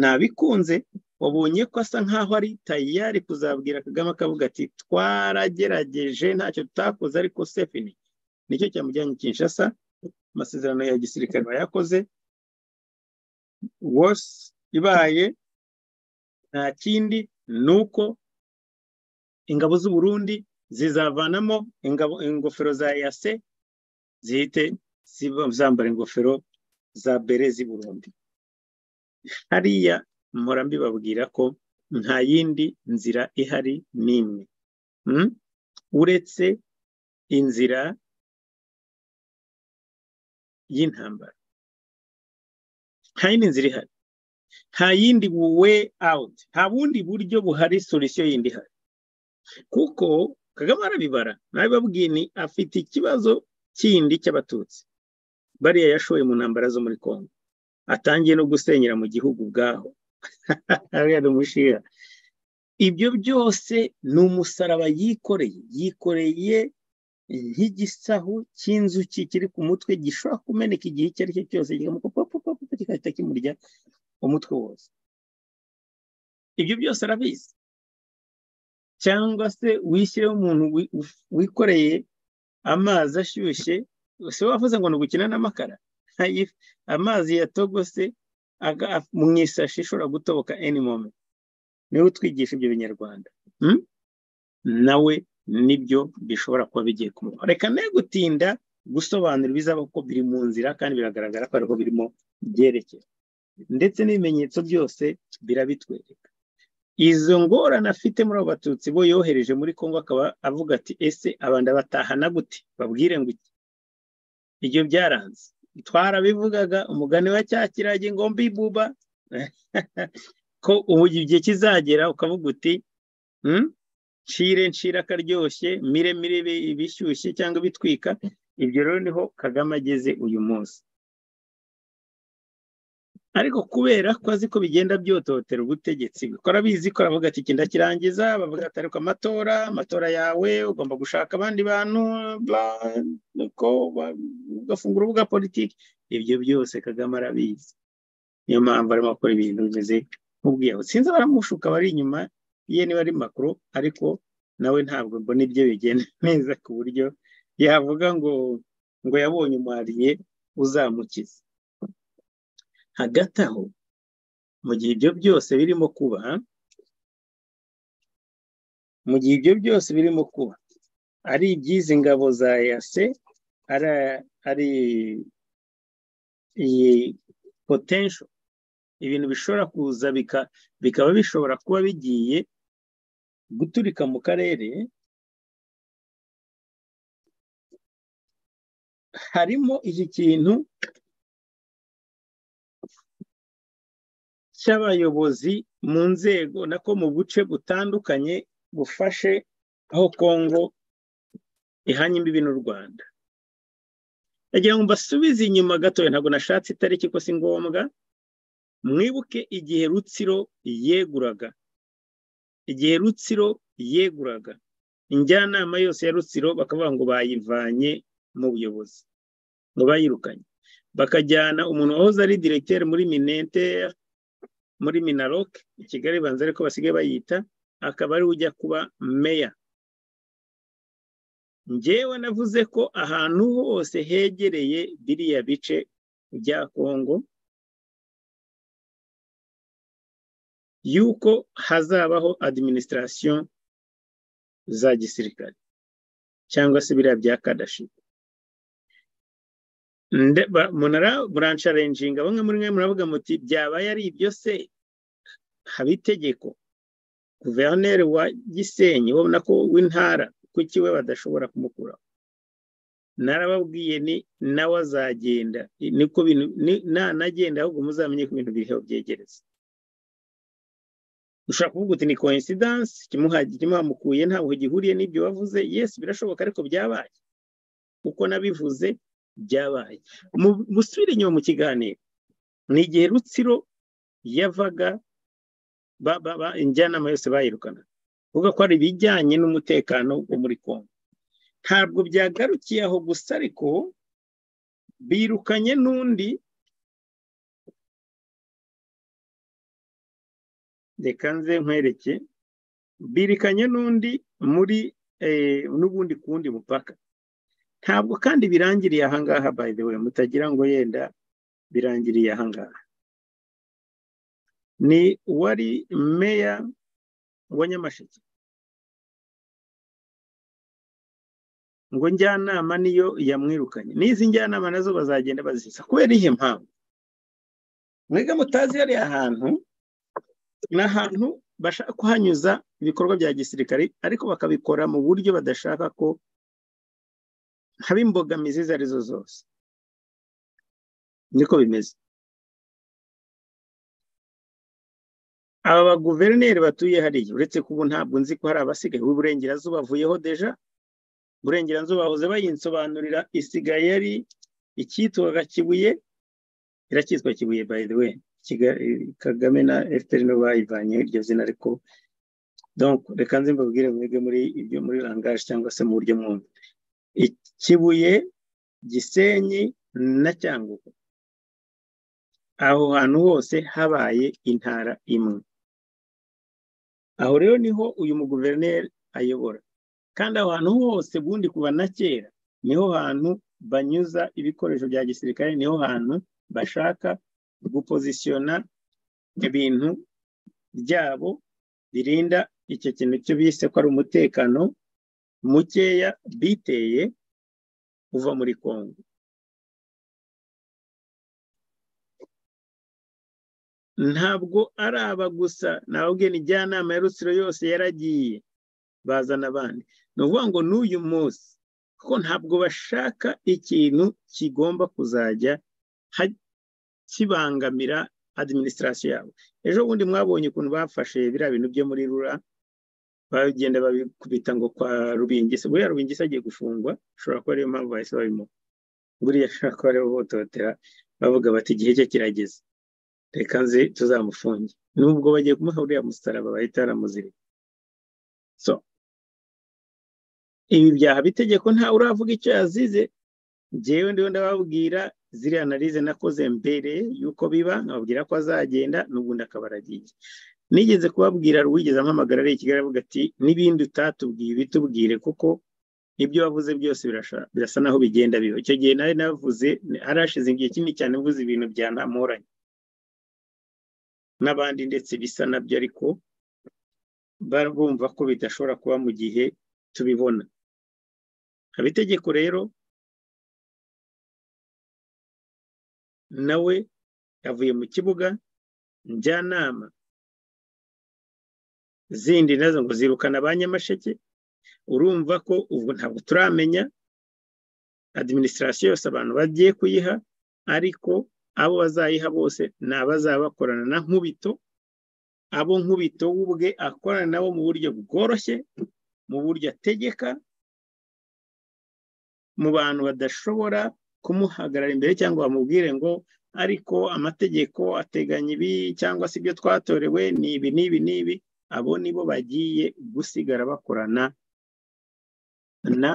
nabikunze wabonye ko asa nkaho ari tayari kuzabwira kagame akavuga ati twaragerageje ntacyo tutakoze ariko sefini nicyo cyamujyanye kinshasa amasezerano ya gisirikare bayakoze wose ibaye nta kindi ni uko ingabo z'u Burundi zizavanamo ingofero za yase zihite zambara ingofero za bere z'i Burundi hariya mpora mbibabwira ko nta yindi nzira ihari n'imwe uretse inzira y'intambara nta yindi nzira ihari nta yindi way out nta bundi buryo buhari solisiyo yindi ihari kuko kagame arabibara nabibabwiye ni afite ikibazo kindi cy'abatutsi bariya yashoye mu ntambara zo muri congo atangiye no gusenyera mu gihugu ubwaho umushinga ibyo byose ni umusaraba yikoreye yikoreye nk'igisahu cy'inzuki kiri ku mutwe gishobora kumeneka igihe icyo ari cyo cyose kigahita kimurya umutwe wose ibyo byose arabizi cyangwa se wishyire umuntu wikoreye amazi ashyushye si wavuze ngo ni ugukina n'amakara amazi yatogose mu isashi ishobora gutoboka any moment niwe utwigisha ibyo binyarwanda nawe nibyo bishobora kuba bigiye kumubaho reka ne gutinda gusobanura ibizaba ko biri mu nzira kandi biragaragara ko ariho birimo byerekera ndetse n'ibimenyetso byose birabitwereka izo ngorane afite muri abo batutsi bo yohereje muri congo akaba avuga ati ese abantu batahana gute babwire ngo iki ibyo byaranze twarabivugaga umugani wa cya kirage ngo mbibuba ko ubu igihe kizagera ukavuga uti nshire nshire akaryoshye mire mire ibishyushye cyangwa bitwika ibyo rero niho kagame ageze uyu munsi ariko kubera ko azi ko bigenda byototera ubutegetsi bikora bizi ko aravuga ati kinda kirangiza bavuga ati ariko amatora amatora yawe ugomba gushaka abandi bantu ugafungura urubuga politiki ibyo byose kagame arabizi niyo mpamvu arimo gukora ibintu bimeze nk'ubwiyahu sinzi abaramushuka bari inyuma ye niba ari makuru ariko nawe ntabwo mbona ibyo bigenda neza ku buryo yavuga ngo ngo yabonye umwariye uzamukiza hagati aho mu gihe ibyo byose birimo kuba mu gihe ibyo byose birimo kuba ari iby'izi ngabo za yase ari iyi potensho ibintu bishobora kuza bikaba bishobora kuba bigiye guturika mu karere harimo iki kintu cy'abayobozi mu nzego nako mu buce butandukanye bufashe aho kongo ihanye imbibi n'u rwanda ndagira ngo mbasubize inyuma gatoya ntabwo nashatse itariki ko si ngombwa mwibuke igihe rutsiro yeguraga igihe rutsiro yeguraga injyanama yose ya rutsiro bakavuga ngo bayivanye mu buyobozi ngo bayirukanye bakajyana umuntu wahoze ari diregiteri muri minente muri minaroke i kigali banza ariko basigaye bayita akaba ariwe ujya kuba meya ngewe navuze ko ahantu hose hegereye biriya bice bya kongo yuko hazabaho adiminisitirasiyo za gisirikare cyangwa se biriya bya kadashi munara buransharenjinga bamwe muri mwe muravuga muti byabaye ari ibyo se haba itegeko guverineri wa gisenyi ubona ko w'intara kuki we badashobora kumukuraho narababwiye ni nawe azagenda niko bintu nanagenda ahubwo muzamenye ko ibintu biriho byegereza ushobora kuvuga uti ni koinsidansi kimuhamukuye ntabwo gihuriye n'ibyo wavuze yesi birashoboka ariko byabaye uko nabivuze byabaye musubire inyuma mu kiganiro ni igihe rutsiro yavaga injyanama yose bayirukana uvuga ko ari ibijyanye n'umutekano wo muri kongo ntabwo byagarukiye aho gusa ariko birukanye n'undi reka nze nkwereke birikanye n'undi muri n'ubundi kundi mupaka ntabwo kandi birangiriye ahangaha by the way mutagira ngo yenda birangiriye ahangaha ni uwari meya wa nyamasheke ngo njyanama niyo yamwirukanye n'izi njyanama nazo bazagenda bazisa kubera ihe mpamvu mwega mutazi hariya ahantu ni ahantu bashaka kuhanyuza ibikorwa bya gisirikare ariko bakabikora mu buryo badashaka ko haba imbogamizi izo arizo zose niko bimeze aba baguverineri batuye hariya uretse ko ubu ntabwo nzi ko hari abasigaye uburengerazuba bavuyeho deja uburengerazuba bahoze bayinsobanurira isigaye ari icyitwaga kibuye iracyitwa kibuye by the way kagame na efuperi nibo bayivanyeho iryo zina ariko reka nze mbabwire mwebwe muri ibyo muri rangaje cyangwa se mu buryo mwumva ikibuye gisenyi na cyangugu aho hantu hose habaye intara imwe aho rero niho uyu muguverineri ayobora kandi aho hantu hose ubundi kuva na kera niho hantu banyuza ibikoresho bya gisirikare niho hantu bashaka gupozisiyona ibintu byabo birinda icyo kintu cyo bise ko ari umutekano mukeya biteye uva muri kongo ntabwo ari aba gusa ntabwo njyanama ya rusiro yose yaragiye bazana abandi ni ukuvuga ngo n'uyu munsi kuko ntabwo bashaka ikintu kigomba kuzajya kibangamira adiminisitirasiyo yabo ejo bundi mwabonye ukuntu bafashe biriya bintu byo muri rura bagenda babikubita ngo kwa rubingisi buriya rubingisi agiye gufungwa ushobora kuba ariyo mpamvu bahise babimuha buriya ashobora kuba aribo bototera bavuga bati igihe cye kirageze reka nzi tuzamufunge nubwo bagiye kumuha uriya musaraba bahita baramuzirika so ibi byaha bitegeko ntawe uravuga icyo yazize ngewe ndiho ndababwira ziriya analize nakoze mbere y'uko biba nkababwira ko azagenda n'ubundi akaba aragiye nigeze kubabwira ruwigeze ampamagara ari kigali avuga ati n'ibindi utatubwiye bitubwire kuko ibyo wavuze byose birasa naho bigenda biba icyo gihe nari navuze arashize igihe kinini cyane mvuze ibintu bya ntamoranye n'abandi ndetse bisa nabyo ariko bumva ko bidashobora kuba mu gihe tubibona abitegeko rero nawe yavuye mu kibuga njyanama zindi nazo ngo zirukana ba nyamasheke urumva ko ubu ntabwo turamenya adiminisitirasiyo yose abantu bagiye kuyiha ariko abo bazayiha bose ni abazaba bakorana na nkubito abo nkubito ubwe akorana nabo mu buryo bworoshye mu buryo ategeka mu bantu badashobora kumuhagarara imbere cyangwa bamubwire ngo ariko amategeko ateganya ibi cyangwa se ibyo twatorewe ni ibi n'ibi n'ibi abo nibo bagiye gusigara bakorana na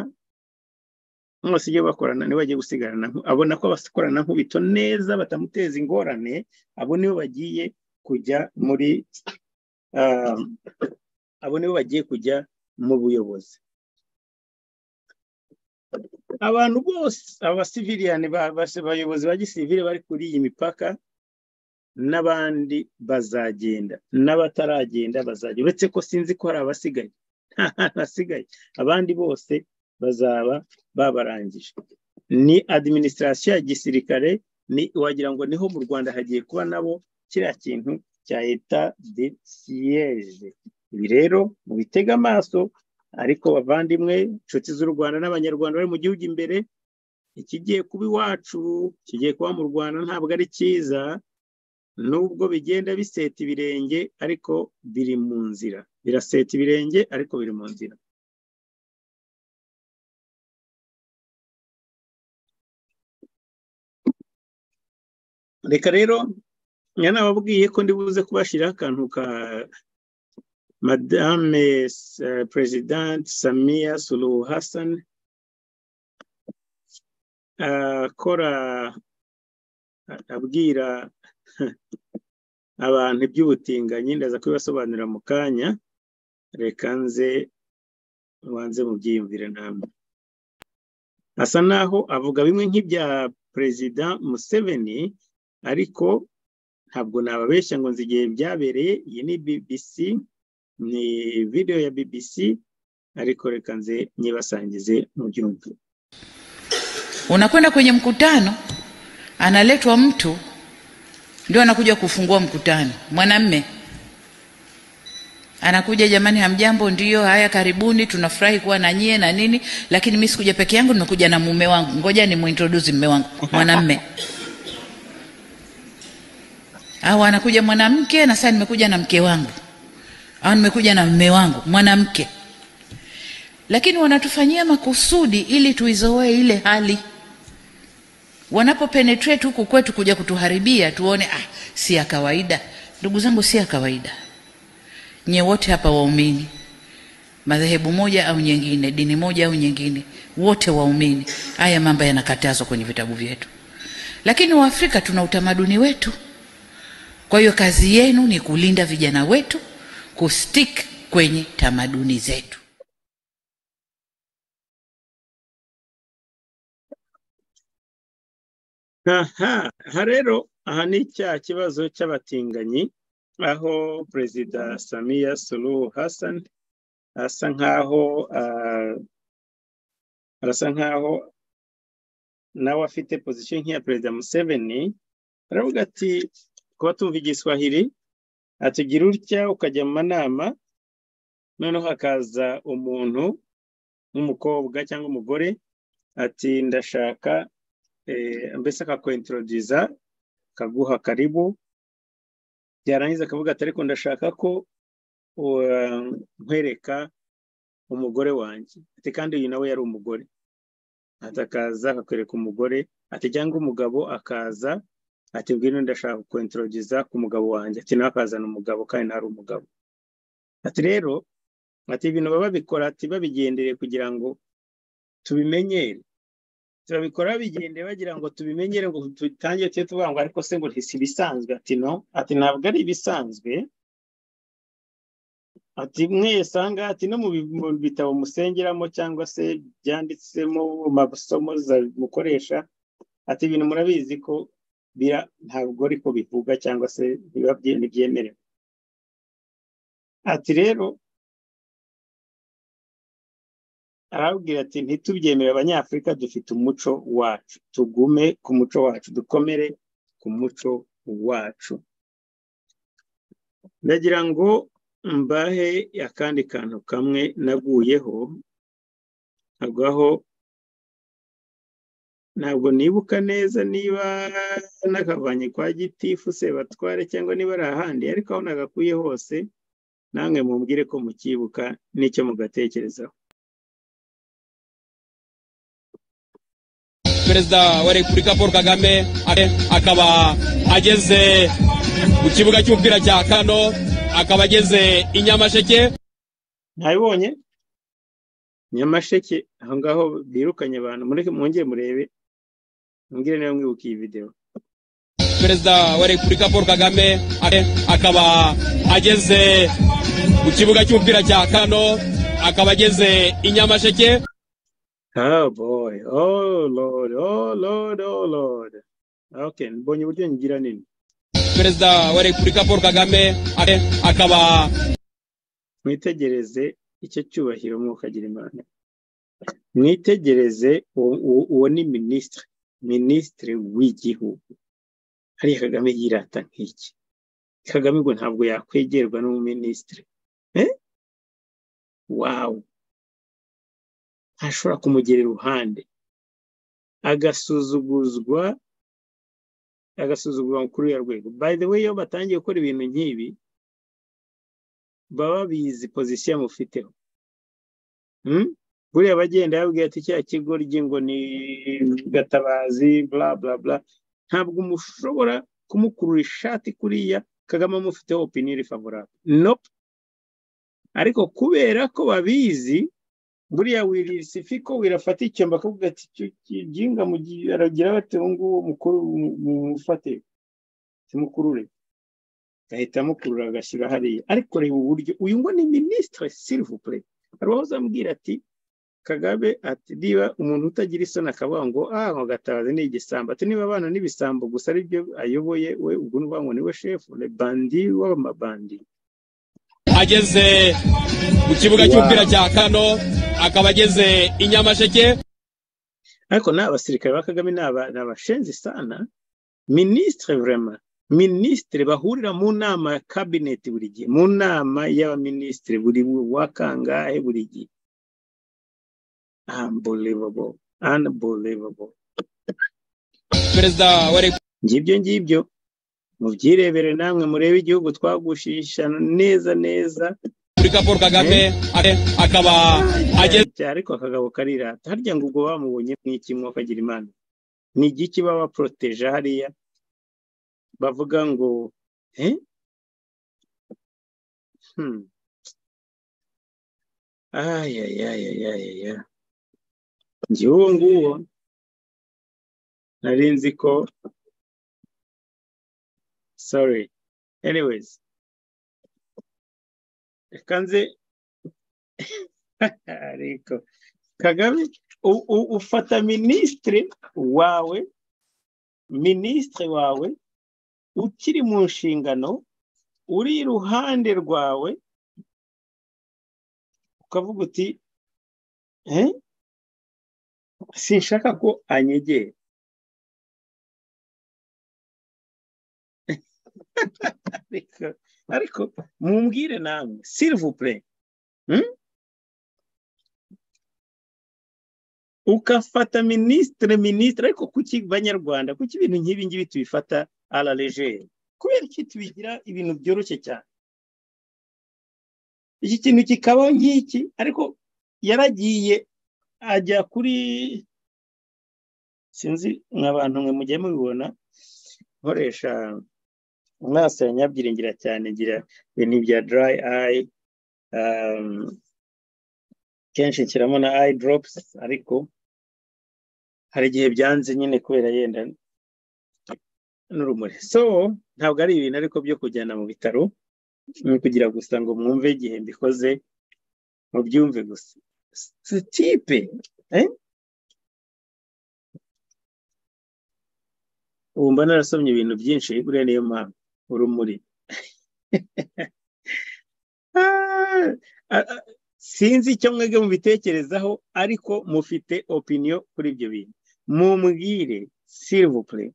mwose iyo bakorana nibo bagiye gusigarana abona ko abakorana nk'ubito neza batamuteza ingorane abo nibo bagiye kujya muri abo nibo bagiye kujya mu buyobozi abantu bose abasiviliyani abayobozi ba gisivili bari kuri iyi mipaka n'abandi bazagenda n'abataragenda bazagenda uretse ko sinzi ko hari abasigaye nta hantu hasigaye abandi bose bazaba babarangije ni adiminisitirasiyo ya gisirikare wagira ngo niho mu rwanda hagiye kuba nabo kiriya kintu cya eta de siyeje ibi rero mubitega amaso ariko bavandimwe inshuti z'u rwanda n'abanyarwanda bari mu gihugu imbere ikigiye kuba iwacu kigiye kuba mu rwanda ntabwo ari cyiza nubwo bigenda biseta ibirenge ariko biri mu nzira biraseta ibirenge ariko biri mu nzira reka rero nababwiye ko ndibuze kubashyiraho akantu ka madame perezidante samiya sulu hasani akora abwira abantu iby'ubutinganyi ndaza kubibasobanurira mu kanya reka nze ubanze mubyiyumvire namwe asa naho avuga bimwe nk'ibya perezida museveni ariko ntabwo nababeshya ngo nzi igihe byabereye iyi ni bbc ni video ya bbc ariko reka nze nyibasangize mu byumve unakwenda kwenye mkutano analetwa mtu ndio anakuja kufungua mkutano mwanamme anakuja jamani hamjambo ndiyo haya karibuni tunafurahi kuwa na nyie na nini lakini mi sikuja peke yangu nimekuja na mume wangu ngoja nimuintrodusi mume wangu mwanamme au anakuja mwanamke na saa nimekuja na mke wangu au nimekuja na mume wangu mwanamke lakini wanatufanyia makusudi ili tuizoee ile hali wanapopenetrate huku kwetu kuja kutuharibia tuone ah, si ya kawaida ndugu zangu si ya kawaida nye wote hapa waumini madhehebu moja au nyingine dini moja au nyingine wote waumini haya mambo yanakatazwa kwenye vitabu vyetu lakini waafrika tuna utamaduni wetu kwa hiyo kazi yenu ni kulinda vijana wetu kustik kwenye tamaduni zetu aha aha rero aha ni cya kibazo cy'abatinganyi aho perezida samiya suruhu hasan asa nkaho arasa nkaho nawe afite pozisiyo nk'iya perezida museveni aravuga ati kuba tumva igiswahili atugira utya ukajya mu manama noneho hakaza umuntu nk'umukobwa cyangwa umugore ati ndashaka mbese akakwentorogiza akaguha karibu byarangiza akavuga ati ariko ndashaka ko nkwereka umugore wanjye ati kandi uyu nawe yari umugore atakaza akakwereka umugore ati cyangwa umugabo akaza ati bwino ndashaka kukwentorogiza ku mugabo wanjye ati nawe akazana umugabo kandi nari umugabo ati rero ati ibintu baba babikora ati babigendereye kugira ngo tubimenyere turabikora bigendeye bagira ngo tubimenyere ngo dutangire tujye tuvuga ngo ariko se ngo ntisi ibisanzwe ati no ati ntabwo ari ibisanzwe ati mwese ahangaha ati no mu bitabo musengeramo cyangwa se byanditsemo masomo mukoresha ati ibintu murabizi ko bira ntabwo ariko bivuga cyangwa se biba ntibyemerewe ati rero arabwira ati ntitubyemere abanyafurika dufite umuco wacu tugume ku muco wacu dukomere ku muco wacu ndagira ngo mbahe akandi kantu kamwe naguyeho agwaho ntabwo nibuka neza niba nakavanye kwa gitifu se batware cyangwa niba ari ahandi ariko aho nagakuye hose namwe mumbwire ko mukibuka n'icyo mugatekerezaho perezida wa repubulika paul kagame akaba ageze mu kibuga cy'umupira cya kano akaba ageze i nyamasheke ntabibonye nyamasheke aho ngaho birukanye abantu mureke mwongere murebe mbwire nawe mwibuka iyi videwo perezida wa repubulika paul kagame ake- akaba ageze mu kibuga cy'umupira cya kano akaba ageze i nyamasheke Oh boy. Oh Lord. Oh Lord. Oh Lord. Okay, mbonye uburyo ngira nini. perezida wa repubulika paul kagame ake- akaba Mwitegereze icyo cyubahiro mwukagira Imana. Mwitegereze uwo- uwo uwo ni minisitiri, minisitiri w'igihugu. Hariya Kagame yirata nk'iki. Kagame ngo ntabwo yakwegerwa n'umuminisitiri. Eh? Wow. ntashobora kumugera iruhande agasuzuguzwa agasuzugurwa kuri ya rwego by the way iyo batangiye gukora ibintu nk'ibi baba bizi pozisiyo mufiteho Hmm? buriya abagenda yababwiye ati cya kigo ngo ni gatabazi bla bla bla ntabwo mushobora kumukurura ishati kuriya kagame amufiteho opiniyoni favorable nope ariko kubera ko babizi buriya wirisifiko wirafata icyomba akavuga ati icyo kijinga mu gihe aragira bati uwo nguwo mukuru mu- mumufate timukurure ahita amukurura agashyira hariya ariko reba uburyo uyu ngo ni minisitire silivupure hari uwahoze amubwira ati kagabe ati niba umuntu utagira isoni akavuga ngo ah ngo gatabazi ni igisambo ati niba abana n'ibisambo gusa ari byo ayoboye we ubwo ni ukuvuga ngo niwe shefu ni bandi w'amabandi ageze mu kibuga cy'umupira cya kano akaba ageze i nyamasheke ariko ni abasirikare ba kagame ni aba- ni abashenzi sana minisitire vraiment minisitire bahurira mu nama ya kabineti buri gihe mu nama y'abaminisitire buri wa kangahe buri gihe unbelievable unbelievable perezida wa repubulika ngibyo ngibyo mubyirebere namwe murebe igihugu twagushisha neza neza Repubulika Paul Kagame ake- akaba ageze ariko akagabo karirata harya ngo ubwo bamubonye nk'iki mwokagira imana ni igiki baba baporoteje hariya bavuga ngo eh? hmm. ayayayayaya njyewe uwo nguwo nari nzi ko sorry anyways reka nze ariko kagame u- u- ufata minisitiri wawe minisitiri wawe ukiri mu nshingano uri iruhande rwawe ukavuga uti "Eh, sinshaka ko anyegera ariko ariko mumbwire namwe silivupure ukafata minisitiri minisitiri ariko kuki banyarwanda kuki ibintu nk'ibi ngibi tubifata ara legere kubera iki tubigira ibintu byoroshye cyane iki kintu kikabaho nk'iki ariko yaragiye ajya kuri sinzi mwa bantu mwe mujye mubibona nkoresha amaso ya nyabyiringira cyane ngira ibintu bya dry eye um, kenshi nshyiramo na eye drops ariko hari igihe byanze nyine kubera yenda n'urumuri so ntabwo ari ibintu ariko byo kujyana mu bitaro ni kugira gusa ngo mwumve igihe mbikoze mubyumve gusa sitipe ubu mba narasomye ibintu byinshi buriya niyo mpamvu urumuri Ah, ah, ah, sinzi icyo mwebwe mubitekerezaho ariko mufite opiniyo kuri ibyo bintu mumbwire silivupure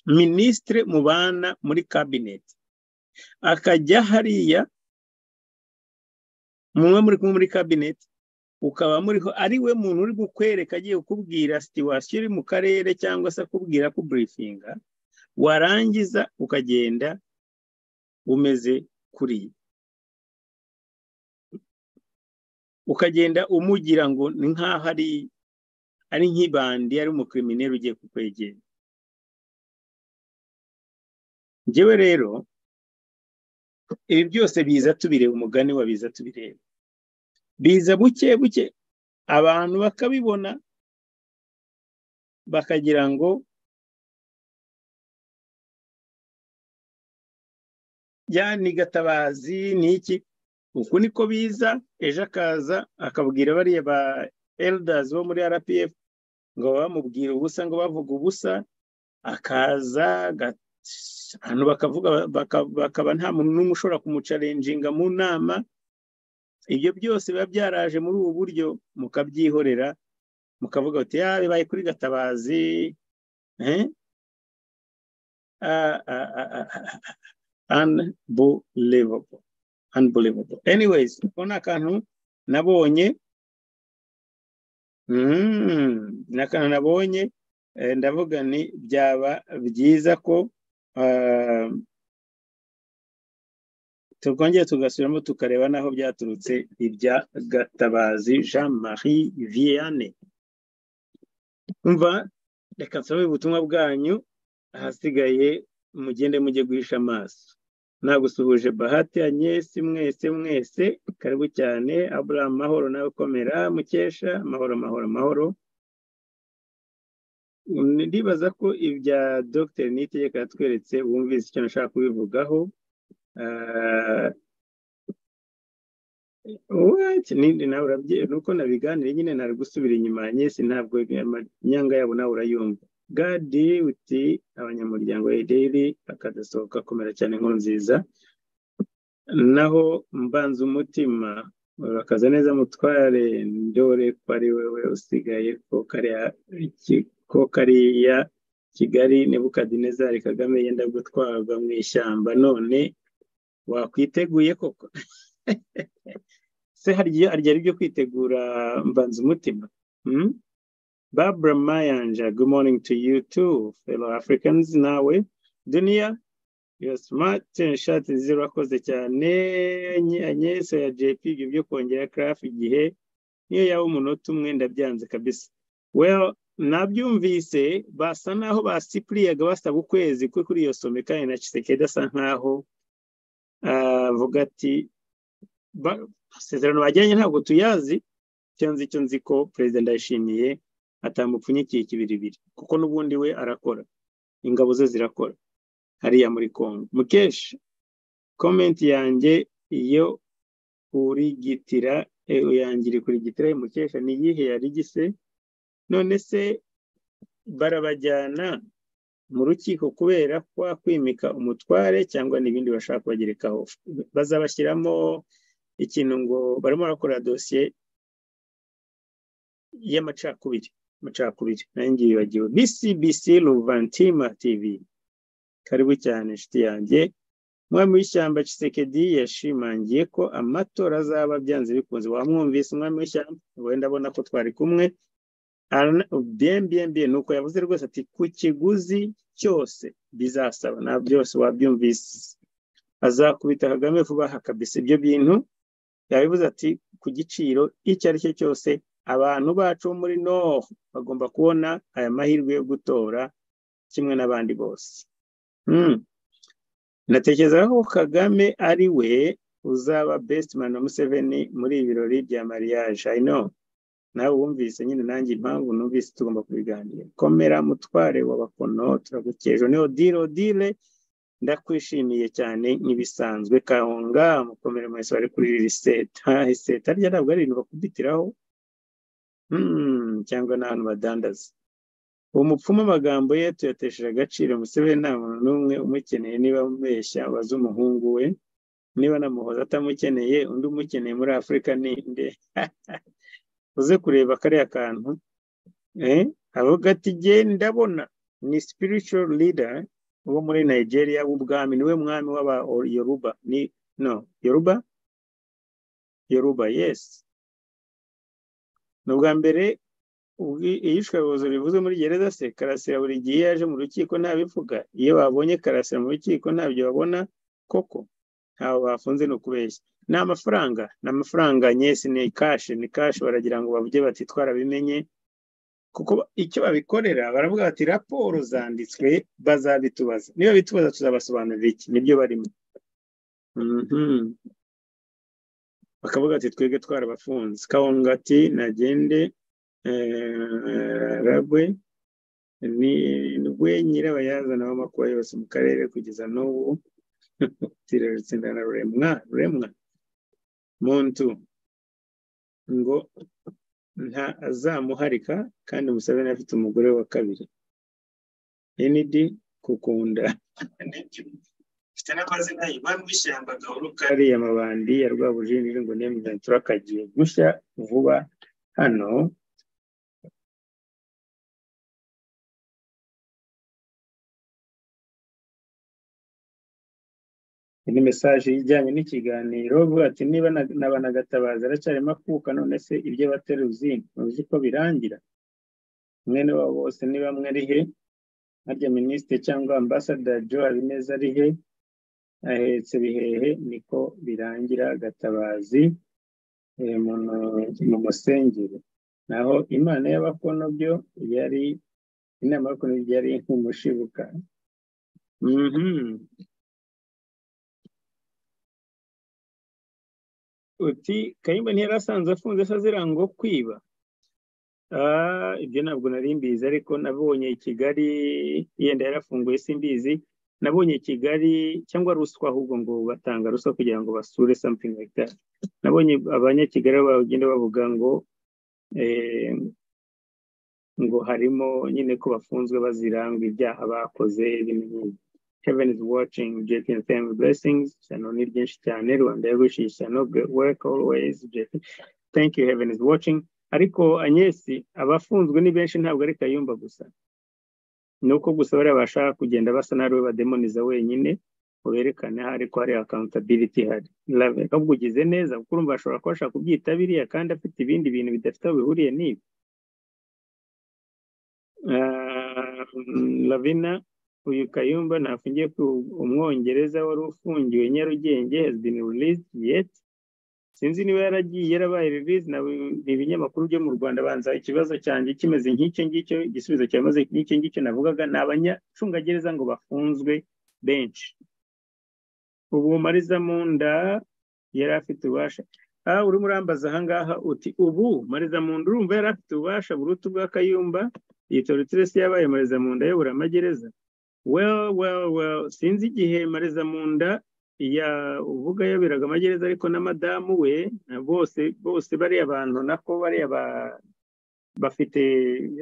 minisitiri mubana muri kabineti akajya hariya mumwe muri kumwe muri kabineti ukaba muriho ari we muntu uri kukwereka agiye kukubwira situwasiyo iri mu karere cyangwa se akubwira kuburifinga warangiza ukagenda umeze kuriya ukagenda umugira ngo ni nk'aho ari ari nk'ibandi ari umukirimineri ugiye kukwegera njyewe rero ibi byose biza tubireba umugani wa biza tubireba biza buke buke abantu bakabibona bakagira ngo ya ni gatabazi ni iki uku niko biza ejo akaza akabwira bariya ba eldazi bo muri rpf ngo bamubwire ubusa ngo bavuga ubusa akaza ahantu bakavuga bakaba nta muntu n'umwe ushobora kumucarenjinga mu nama ibyo byose biba byaraje muri ubu buryo mukabyihorera mukavuga uti ya bibaye kuri gatabazi unbelievable unbelievable anyways uko ni akantu nabonye ni akantu nabonye ndavuga ni byaba byiza ko tukongera tugasubiramo tukareba n'aho byaturutse ibya gatabazi jean marie vianney umva reka nsabe ubutumwa bwanyu ahasigaye mugende mujye guhisha amaso nagusuhuje bahati anyesi mwese mwese karibu cyane aburahamu mahoro nawe ukomera mukesha amahoro amahoro amahoro ndibaza ko ibya dogiteri nitegeko yatweretse wumvise icyo nashaka kubivugaho nindi nawe urabye nuko nabiganire nyine nari gusubira inyuma ya nyesi ntabwo imyanga yabo nawe urayumva gadi uti abanyamuryango ederi akadasohoka komera cyane inkuru nziza naho mbanza umutima urakaza neza mutware ndore ko ari wowe usigaye ko kariya kigali nebukadinezari kagame yenda gutwarwa mu ishyamba none wakwiteguye koko se hari ari ibyo kwitegura mbanza umutima babura mayanja good morning to you too fellow africans nawe duniya your smart shirt zero urakoze cyane anyesa ya jp ibyo byo kongera craft igihe niyo yaba umunota umwe ndabyanze kabisa well nabyumvise basa naho basipuriyaga basaba ukwezi kwe kuri iyo some kandi na kisekedi asa nkaho avuga ati amasezerano bajyanye ntabwo tuyazi icyo nzi icyo nzi ko perezida ndayishimiye atamupfunyikiye kibiribiri kuko n'ubundi we arakora ingabo ze zirakora hariya muri kongo mukeshi komenti yanjye iyo kurigitira yangira kurigitira mukesha ni iyihe yarigise none se barabajyana mu rukiko kubera kwa kwimika umutware cyangwa n'ibindi bashaka kubagerekaho bazabashyiramo ikintu ngo barimo barakora dosiye y'amacakubiri amacakubiri nayo ngiyo yibagiwe bcbc ruvantima tv karibu cyane inshuti yanjye umwami w'ishyamba Kisekedi yashimangiye ko amatora azaba byanze bikunze wamwumvise umwami w'ishyamba wenda abona ko twari kumwe bmbmb ni uko yavuze rwose ati ku kiguzi cyose bizasaba na byose wabyumvise azakubita kagame vuba aha kabisa ibyo bintu yabivuze ati ku giciro icyo ari cyo cyose abantu bacu bo muri noho bagomba kubona aya mahirwe yo gutora kimwe n'abandi bose natekereza ko kagame ari we uzaba besitmani wa museveni muri ibi birori bya mariage i know nawe wumvise nyine nanjye impamvu numvise tugomba kubiganira komera mutware w'abakono turagukeje ni odile odile ndakwishimiye cyane nk'ibisanzwe kahunga mukomere mwese bari kuri riseta riseta rya ntabwo ari ibintu bakubitiraho cyangwa n'ahantu badandaza uwo mupfumu amagambo ye tuyatesheje agaciro museveni nta muntu n'umwe umukeneye niba amubeshya abaze umuhungu we niba namuhoza atamukeneye undi umukeneye muri afurika ninde uze kureba kariya kantu avuga ati genda ndabona ni spiritual leader wo muri nigeria w'ubwami niwe mwami w'aba yoruba ni no yoruba yoruba yes ni ubwa mbere iyishwabuzo rivuze muri gereza se karasira buri gihe yaje mu rukiko ntabivuga iyo babonye karasira mu rukiko ntabyo babona koko ntawe bafunze ni ukubeshya ni amafaranga ni amafaranga nyesi ni kashi ni kashi baragira ngo bavuge bati twarabimenye kuko icyo babikorera baravuga bati raporo zanditswe bazabitubaza niba bitubaza tuzabasobanurira iki nibyo barimo bakavuga ati twebwe twarabafunze kawunga ati nagende rabwe nibwe nyirabayazana w'amakuba yose mu karere kugeza n'ubu tirarutsinda na remwa remwa muntu ngo nta azamuharika kandi musabeni afite umugore wa kabiri enidi kukunda ifite n'amazina ibami w'ishyamba gahoro kariya amabandi ya rwabujinjiri ngo nemuratura kagiye gushya vuba hano ni mesaje ijyanye n'ikiganiro vuga ati niba na- na banagatabaza aracyarimo akuka none se ibyo bateruzi muzi ko birangira mwene wabo bose niba mwari he harya minisitiri cyangwa ambasaderi jo habineza ari he ahetse bihehe niko birangira gatabazi eh, mu- mu musengere naho imana y'abakono byo yari inama y'abakono yari nk'umushibuka Mhm. uti kayumba ntiyari asanzwe afunze se azira ngo kwiba Ah, ibyo ntabwo nari mbizi ariko nabonye i kigali yenda yarafunguye simbizi nabonye i kigali cyangwa ruswa ahubwo ngo batanga ruswa kugira ngo basure something like that nabonye abanyakigali bagenda bavuga ngo eh, ngo harimo nyine ko bafunzwe bazira ngo ibyaha bakoze bimenyeye Heaven is watching. JP and family blessings. Sano Nirjesh Chane, Rwanda Yagushi, Sano, good work always. JP. Thank you, Heaven is watching. Ariko Anyesi, abafunzwe ni benshi ntabwo ari Kayumba gusa. Ni uko gusa bariya bashaka kugenda basa n'ariwe bademoniza wenyine, uberekane aho ariko hari accountability ihari. Love, ahubwo ugize neza, kuko urumva ashobora kuba ashaka kubyita biriya kandi afite ibindi bintu bidafite aho bihuriye n'ibi. Ah, mm, Lavina, uyu kayumba ntafungiye ku umwongereza wari ufungiwe nyarugenge has been released yet sinzi niba yaragiye yarabaye release na ni ibinyamakuru byo mu rwanda banza ikibazo cyanjye kimeze nk'icyo ngicyo igisubizo cyamaze nk'icyo ngicyo navugaga ni abanyacungagereza ngo bafunzwe benshi ubu mariza mu nda yari afite ububasha aha urimo urambaza ahangaha uti ubu mariza mu nda urumva yari afite ububasha buruta ubwa kayumba iyi torutiresi yabaye mariza mu nda ayobora amagereza well well well sinzi igihe mariza munda ya uvuga yaberaga amagereza ariko na madamu we na bose bose bariya bantu nako bariya ba bafite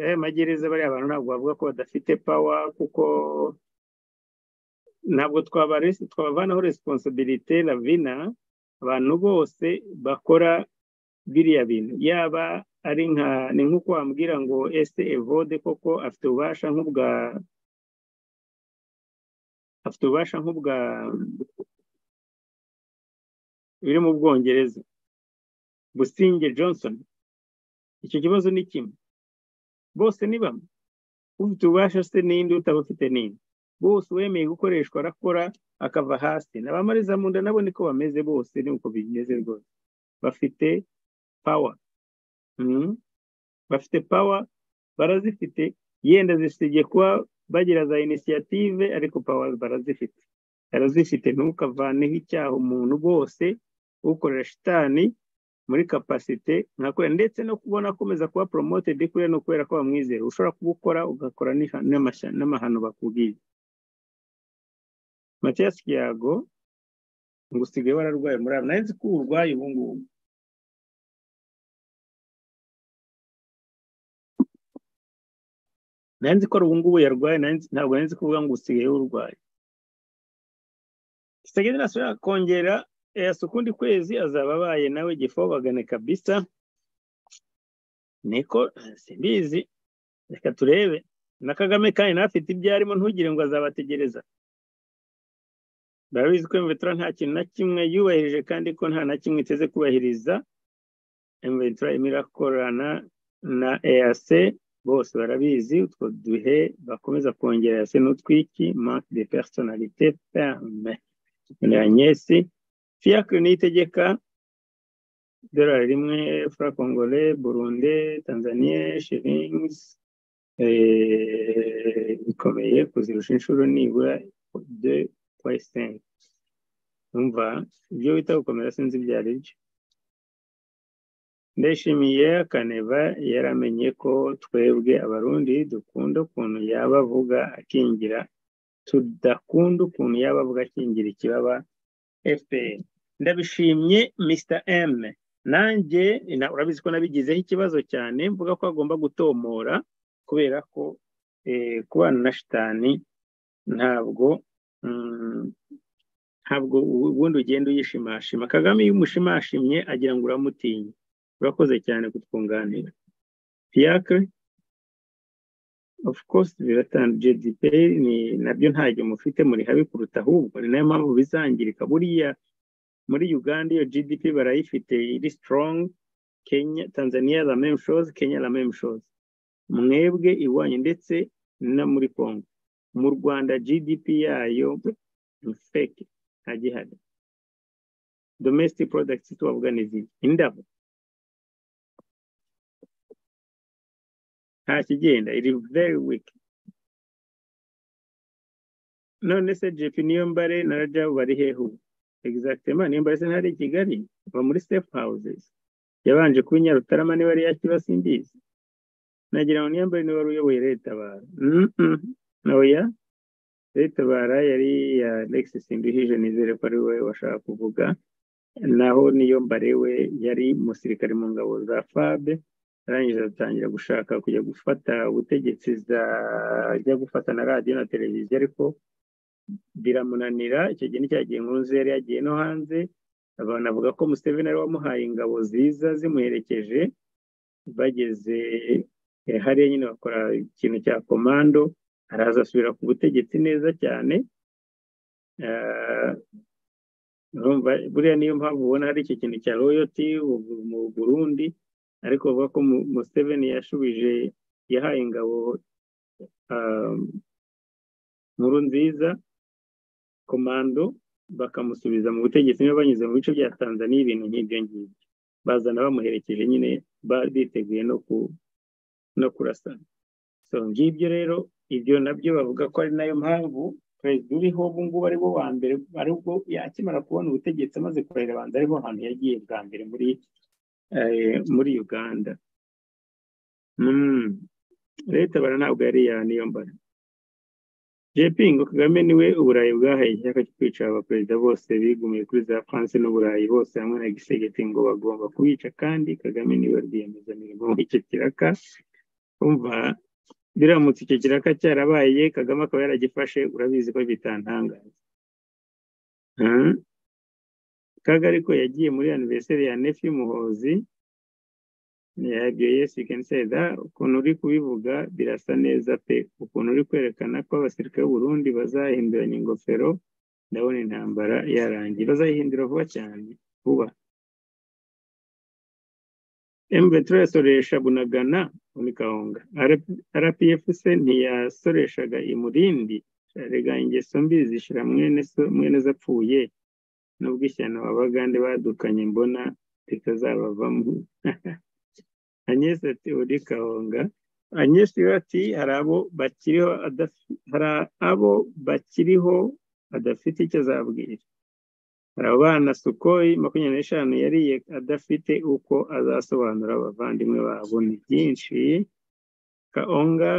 aya magereza bariya bantu ntabwo bavuga ko badafite pawa kuko ntabwo twabare- twabavanaho responsibility lavina abantu bose bakora biriya bintu yaba ari nka ni nk'uko wambwira ngo ese evode koko afite ububasha nk'ubwa afite ububasha nk'ubwa biri mu bwongereza businge johnson icyo kibazo ni kimwe bose ni bamwe ufite ububasha se n'indi utabufite n'indi bose uwemeye gukoreshwa arakora akava hasi na ba mariza mu nda nabo niko bameze bose ni uko bimeze rwose bafite pawa mm. bafite pawa barazifite yenda zisigaye kuba bagira za inisiyative ariko pawa barazifite barazifite ntukavaneho icyaha umuntu bose ukorera shitani muri kapasite nka kuriya ndetse no kubona akomeza kuba promoted kuriya ni ukubera ko bamwizera ushobora kubukora ugakora n'iha- n'amashya- n'amahano bakubwiye matiyasi kiyago ngo usigaye wararwaye muri abo nawe nzi ko ubu urwaye ubu ngubu nawe nzi ko ubu ngubu yarwaye nawe nzi- ntabwo nari nzi kuvuga ngo usigaye urwaye Sageni nasubira kongera yasa ukundi kwezi azaba abaye nawe gifo bagane kabisa niko simbizi reka turebe na kagame kandi nawe afite ibyo arimo ntugire ngo azabategereza barabizi ko mvetura nta kintu na kimwe yubahirije kandi ko nta na kimwe iteze kubahiriza mvetura imirakorana na EAC bose barabizi utwo duhe bakomeza kongera EAC n'utwiki manque de personnalité ferme ni agnesi fiacre niyitegeka idolari rimwe fra congole burunde tanzania shillings eh, bikomeye kuzirusha inshuro nibura de poisent umva ibyo wita gukomera sinzi ibyo ari byo ndashimiye kaneva yaramenye ko twebwe abarundi dukunda ukuntu yaba avuga akingira tudakunda ukuntu yaba avuga akingira ikibaba fpr ndabishimye mr m nanjye na- urabizi ko nabigizeho ikibazo cyane mvuga ko agomba gutomora kubera ko eh, kubana na shitani ntabwo mm, ntabwo ubu- ubundi ugenda uyishimashima kagame iyo umushimashimye agira ngo uramutinye urakoze cyane kutwunganira fiacre of course biratanga jdp ni nabyo ntabyo mufite muri habi kuruta ahubwo ni nayo mpamvu bizangirika buriya muri uganda iyo gdp barayifite iri strong kenya tanzania la même chose kenya la même chose mwebwe iwanyu ndetse no muri congo mu rwanda gdp yayo ni fake nta gihari domestic products tubavuga ni izi indabo nta kigenda iri very weak none se jepi niyo mbare na rajabu bari hehe ubu exactement niyo mbare se ntari i kigali va muri step houses yabanje kuba i nyarutarama niba yari yakiba simbizi nagira ngo niyo mbere niba wari uyoboye leta bara noya leta bara yari iya lex simbuhije nizere ko ari we washaka kuvuga naho niyo mbare we yari umusirikare mu ngabo za fabe arangije atangira gushaka kujya gufata ubutegetsi za ajya gufata na radiyo na televiziyo ariko biramunanira icyo gihe ni cya gihe inkuru nziza yari yagiye no hanze abantu bavuga ko museveni ari wamuhaye ingabo ziza zimuherekeje bageze eh, hariya nyine bakora ikintu cya komando araza asubira ku butegetsi neza cyane Ah, urumva buriya niyo mpamvu ubona hari icyo kintu cya royoti mu burundi ariko bavuga ko Mu- museveni yashubije yahaye ingabo ah, nkuru nziza komando bakamusubiza mu butegetsi niba banyuze mu bice bya tanzaniya ibintu nk'ibyo ngibyo bazana bamuherekeje nyine ba- biteguye no ku no kurasana so ngibyo rero ibyo nabyo bavuga ko ari nayo mpamvu perezida uriho ubu ngubu ari bo wa mbere aribwo akimara kubona ubutegetsi amaze kurahira abanza ariho hantu yagiye bwa mbere muri eh, muri uganda Mm. leta bara ntabwo yari iya niyo mbara jp ngo kagame niwe uburayi bwahaye ishyaka cyo kwica abaperezida bose bigumiye kuri za france n'uburayi bose hamwe na gisegeti ngo bagomba kubica kandi kagame niwe rwiyemezamirimo w'icyo kiraka umva biramutse icyo kiraka cyarabaye kagame akaba yaragifashe urabizi ko bitantangaza Ah. kaga ariko yagiye muri aniverseri ya nefi muhozi Yeah, ibyo yes you can say that ukuntu uri kubivuga birasa neza pe ukuntu uri kwerekana ko abasirikare b'uburundi bazahinduranya ingofero ndabona intambara yarangiye bazayihindura vuba cyane vuba mbetura yasoresha bunagana ni kawunga rpfc ntiyasoreshaga imurindi rega ingeso mbi zishira mwene so- mwene zapfuye nubwo ishyano abagande badukanye mbona ritazabavamo Agnes ati uri kahonga Agnes rero ati hari abo bakiriho adafi- hari abo bakiriho adafite icyo azabwira hari abana sukoyi makumyabiri n'eshanu yariye adafite uko azasobanura abavandimwe babo ni byinshi kahonga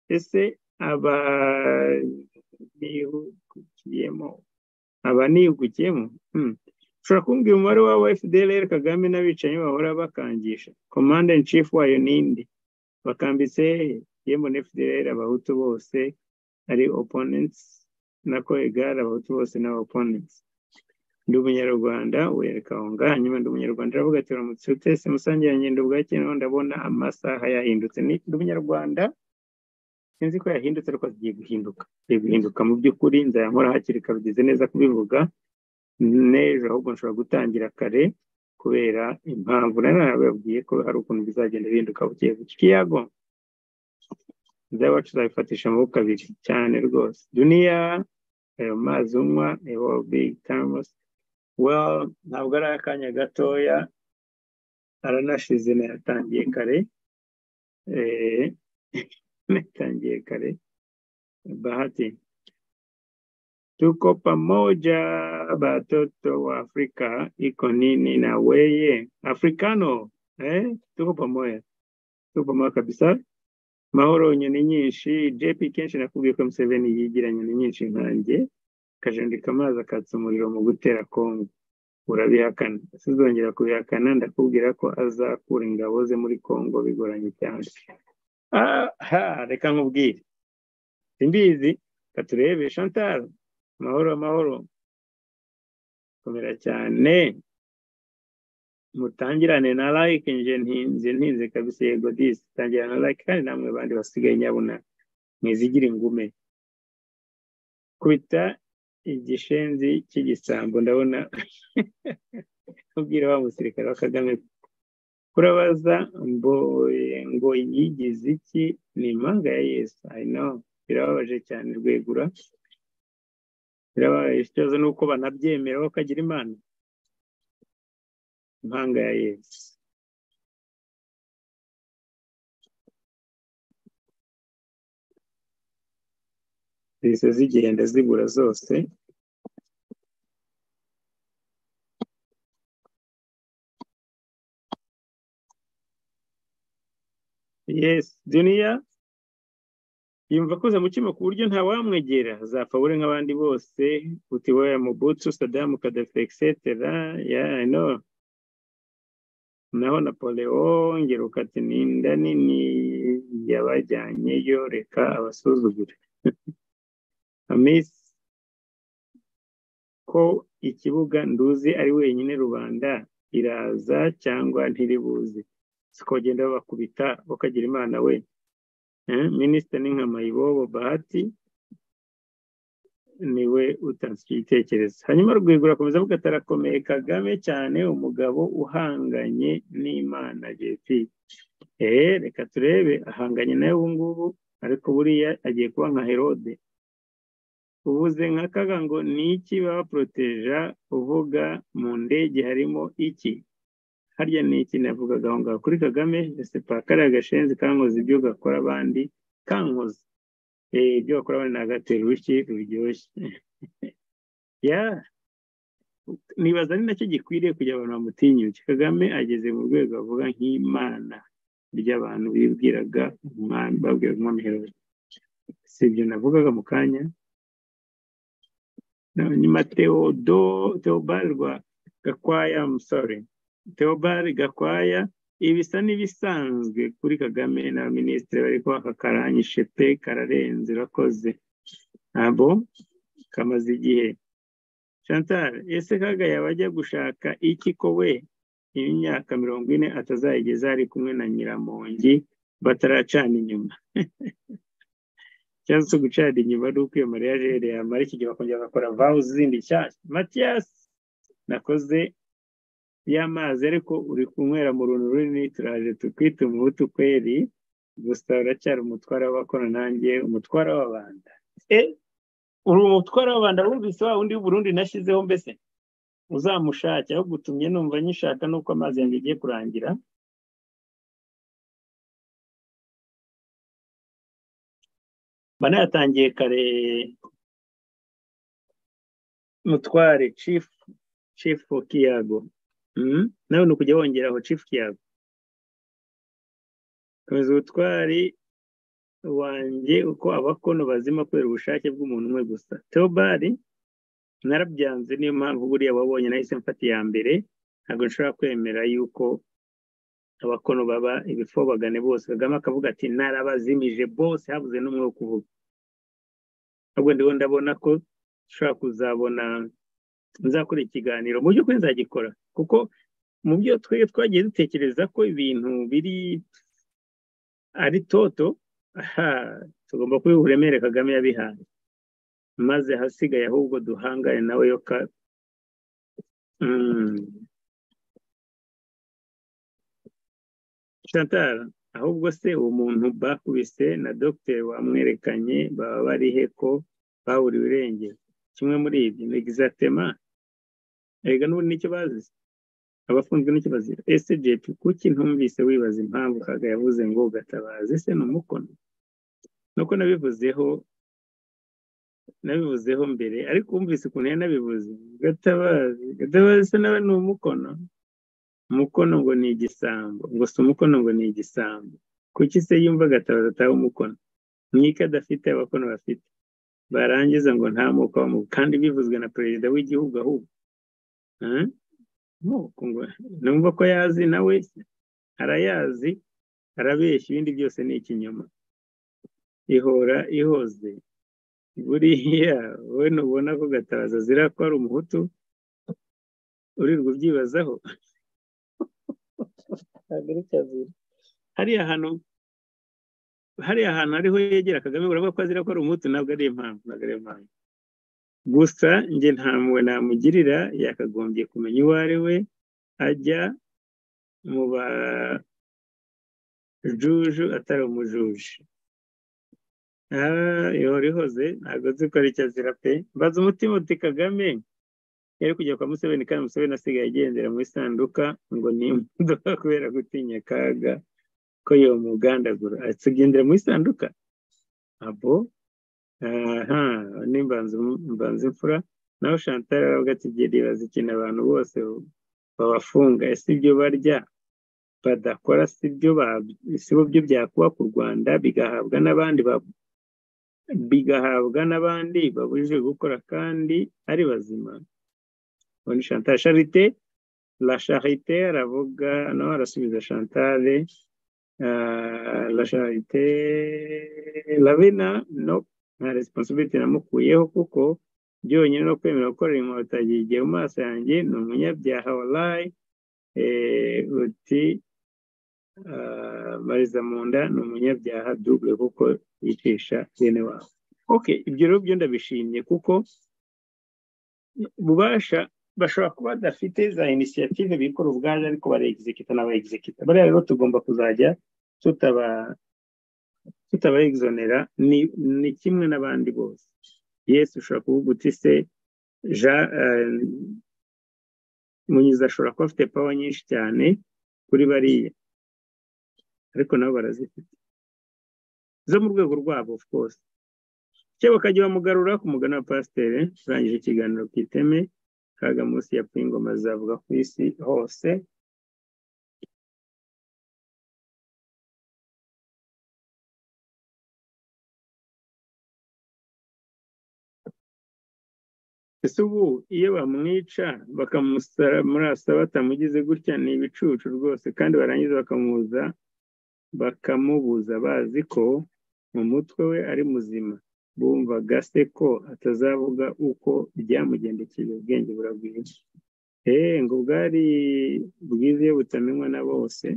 ese aba bihugukiyemo aba nihugukiyemo Hmm. ushobora kumbwira umubare wa fdlr kagame n'abicanyi bahora bakangisha komanda in chief wayo ninde bakambitse hehe yemwe na fdlr abahutu bose ari opponents nako egare abahutu bose ni aba opponents ndi umunyarwanda werekahonga hanyuma ndi umunyarwanda aravuga ati uramutse utese musangira ngendo bwake noneho ndabona amasaha yahindutse ni ndi umunyarwanda sinzi ko yahindutse ariko agiye guhinduka agiye guhinduka mu by'ukuri nzayamura hakiri kare ugeze neza kubivuga n'ejo ahubwo nshobora gutangira kare kubera impamvu nari narababwiye ko hari ukuntu bizagenda bihinduka buke buke kiyago izabacu tuzabifatisha amaboko abiri cyane rwose duniya ayo mazi unywa ayo big thermos well ntabwo ari akanya gatoya aranashize nayatangiye kare eh nayatangiye kare bahati Tuko pamoja batoto wa Afrika, iko nini na weye? Africano eh, tuko pamoja, tuko pamoja kabisa. Mahoro, nyoni nyinshi. JP kenshi nakubwiye ko Museveni yigira nyoni nyinshi nkanjye akajandika amazi akatsa umuriro mu gutera Kongo, urabihakana? Sinzongera kubihakana, ndakubwira ko azakura ingabo ze muri Kongo bigoranye cyane. Aha, reka nkubwire, simbizi, katurebe. Chantal, mahoro mahoro, komera cyane mutangirane na like nje ntinze ntinze kabisa yego disi tangirana na like kandi namwe bandi basigaye nyabona mwizigira ingume kubita igishenzi cy'igisambo ndabona ubwira wa musirikare wa kagame kurabaza ngo yigize iki ni impanga ya yesu i know birababaje cyane rwegura birababaje ikibazo ni uko banabyemera bakagira imana impanga ya yesu zihise zigenda zibura zose yes duniya yumva akoze mutima ku buryo ntawamwegera zapfa bure nk'abandi bose utiwaya mubutsu sadamu kadafi egisetera ya no naho napoleon ngeruka ati ni inda nini yabajyanyeyo reka abasuzugure amisi ko ikibuga nduzi ari wenyine rubanda iraza cyangwa ntiribuze sikogenda bakubita bakagira imana we minisita ni nka mayibobo bahati niwe utanze icyo gitekerezo hanyuma rwigura akomeza avuga ati arakomeye kagame cyane umugabo uhanganye n'imana jp eee reka turebe ahanganye nawe ubu ngubu ariko buriya agiye kuba nka herode ubuze nka kaga ngo ni iki babaporoteja uvuga mu ndege harimo iki harya ni iki navugaga aho ngaho kuri kagame ese pakariya gashenzi kankoze ibyo gakora abandi kankoze ibyo bakora abandi ni agateruki ruryoshye ya nibaza ni nacyo gikwiriye kugira abantu bamutinyuke kagame ageze mu rwego bavuga nk'imana ry'abantu bibwiraga umwami babwira umwami herode si ibyo navugaga mu kanya nyuma teodo teobari rwa gakwaya musore teobari gakwaya ibisa n'ibisanzwe kuri kagame na minisitiri bari kubaka karanyishe pe kararenze urakoze ntabwo kamaze igihe chantal ese kaga yabajya gushaka iki ko we imyaka mirongo ine atazayigeza ari kumwe na nyiramongi bataracana inyuma ikibazo cyo gucana inyuma ni uko iyo mariya jere yamara iki gihe bakongera bagakora vawu zindi nshyashya matiyasi nakoze y'amazi ariko uri kunywera mu runtu runini turaje tukwita umuhutu kweri gusa uracyari umutwara w'abakora nanjye umutwara w'abanda uri umutwara w'abanda wumvise wa wundi w'uburundi nashyizeho mbese uzamushake aho gutumye numva nyishaka nuko amazi yanjye agiye kurangira banayatangiye kare mutware cifu cifu kiyago nawe ni ukujya wongeraho cifu kiyago komeza ubutwari wanjye uko abakono bazima kubera ubushake bw'umuntu umwe gusa teobari narabyanze niyo mpamvu buriya wabonye nahise mfata iya mbere ntabwo nshobora kwemera yuko abakono baba ibifobagane bose kagame akavuga ati narabazimije bose habuze n'umwe wo kuvuga ahubwo ndiho ndabona ko ushobora kuzabona nzakora ikiganiro mu by'ukuri nzagikora kuko mu byo twe twagiye dutekereza ko ibintu biri ari toto tugomba kubiha uburemere kagame yabihaye maze ahasigaye ahubwo duhangane nawe yo ka chantal ahubwo se uwo muntu bakubise na dogiteri wamwerekanye baba bari he ko baburiwe irengero kimwe muri ibyo ni egizatema erega n'ubu nicyo bazize abafunzwe n'icyo bazira ese jepi kuki ntumvise wibaza impamvu kaga yavuze ngo gatabaze se ni umukono nuko nabivuzeho nabivuzeho mbere ariko wumvise ukuntu yari nabivuze gatabazi gatabazi se nawe ni umukono umukono ngo ni igisambo ngo si umukono ngo ni igisambo kuki se yumva agatabaza ataha umukono mwike adafite abakono bafite barangiza ngo nta moko w'amubu kandi bivuzwe na perezida w'igihugu ahubwo Ah, moko ngo numva ko yazi nawe arayazi arabeshya ibindi byose ni ikinyoma ihora ihoze buriya wowe ntubona ko gatabaza azira ko ari umuhutu urirwa ubyibazaho ntabwo ari kazira hariya hantu hariya hantu ariho yegera kagame uravuga ko azira ko ari umuhutu ntabwo ari impamvu ntabwo ari impamvu gusa njye nta mpuhwe namugirira yakagombye kumenya uwo ari we ajya mu bajuju atari umujuju Ah, ihora ihoze ntabwo nzi ko ari icyo azira pe mbaza umutima uti kagame yari kujya kwa museveni kandi museveni asigaye agendera mu isanduka ngo ni imodoka kubera gutinya akaga ko yomugandagura asigendera mu isanduka abo aha ni mbanza mbanza imfura nawe chantal aravuga ati geri bazikina abantu bose babafunga ese ibyo barya badakora si byo ba- si bo byo byakubaka u rwanda bigahabwa n'abandi ba bigahabwa n'abandi babujijwe gukora kandi ari bazima ubundi chantal charite la charite aravuga nawe arasubiza chantal ah, la charite lavena no nta responsibility namukuyeho kuko byonyine no kwemera gukorera inkotanyi igihe mu maso yanjye ni umunyabyaha walayi eh, uti ah, mariza munda ni umunyabyaha double kuko yicisha bene wabo okay ibyo rero byo ndabishimye kuko ububasha bashobora kuba badafite za inisiyative bikora ubwaje ariko barayegizekita n'abayegizekita bariya rero tugomba kuzajya tutaba tutabayegizonera ni, ni kimwe n'abandi bose yesu ushobora kuvuga uti se ja, eh, munyiza ashobora kuba afite pawa nyinshi cyane kuri bariya ariko nabo barazifite zo mu rwego rwabo of course cyangwa bakajya bamugarura ku mugani wa pasiteri turangije ikiganiro ku iteme kaga munsi ya ingoma zavuga ku isi hose ese ubu iyo bamwica bakamurasa batamugize gutya ni ibicucu rwose kandi barangiza bakamubuza bakamubuza bazi ko mu mutwe we ari muzima bumvaga se ko atazavuga uko byamugendekeye ubwenge buragwira eee ngo bwari bwiza iyo butamenywa na bose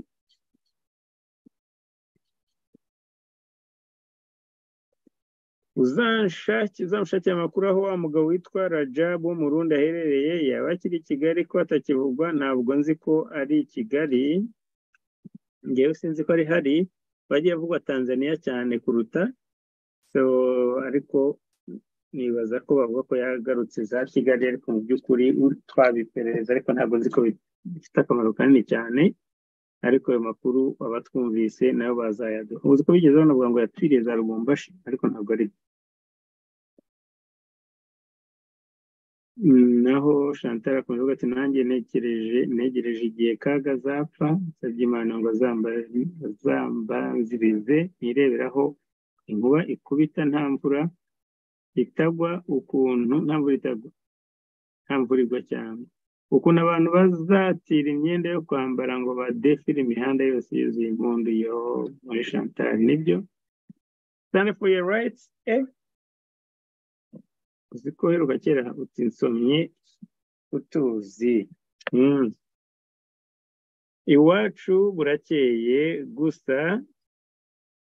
uzanshaki uzanshakira amakuru aho wa mugabo witwa rajabu w'umurundi aherereye yaba akiri i kigali ko atakivugwa ntabwo nzi ko ari i kigali ngewe sinzi ko ari hari bagiye bavugwa tanzania cyane kuruta so ariko nibaza ko bavuga ko yagarutse za kigali ariko mu by'ukuri twabiperereza ariko ntabwo nzi ko bifite akamaro kanini cyane ariko ayo makuru abatwumvise nayo bazayaduha uzi ko bigeze banavuga ngo yatwiriye za rubumbashi ariko ntabwo ari byo Mm, naho chantal akomeza avuga ati nanjye negereje negereje igihe kaga azapfa nsabye imana ngo azamba- azambanzirize nireberaho inkuba ikubita nta mvura itagwa ukuntu nta mvura itagwa nta mvura igwa cyane ukuntu abantu bazatira imyenda yo kwambara ngo badefire imihanda yose yuzuye impundu yo muri chantal nibyo stand for your rights eh? uzi ko uheruka kera uti nsomye utuzi Mm. iwacu burakeye gusa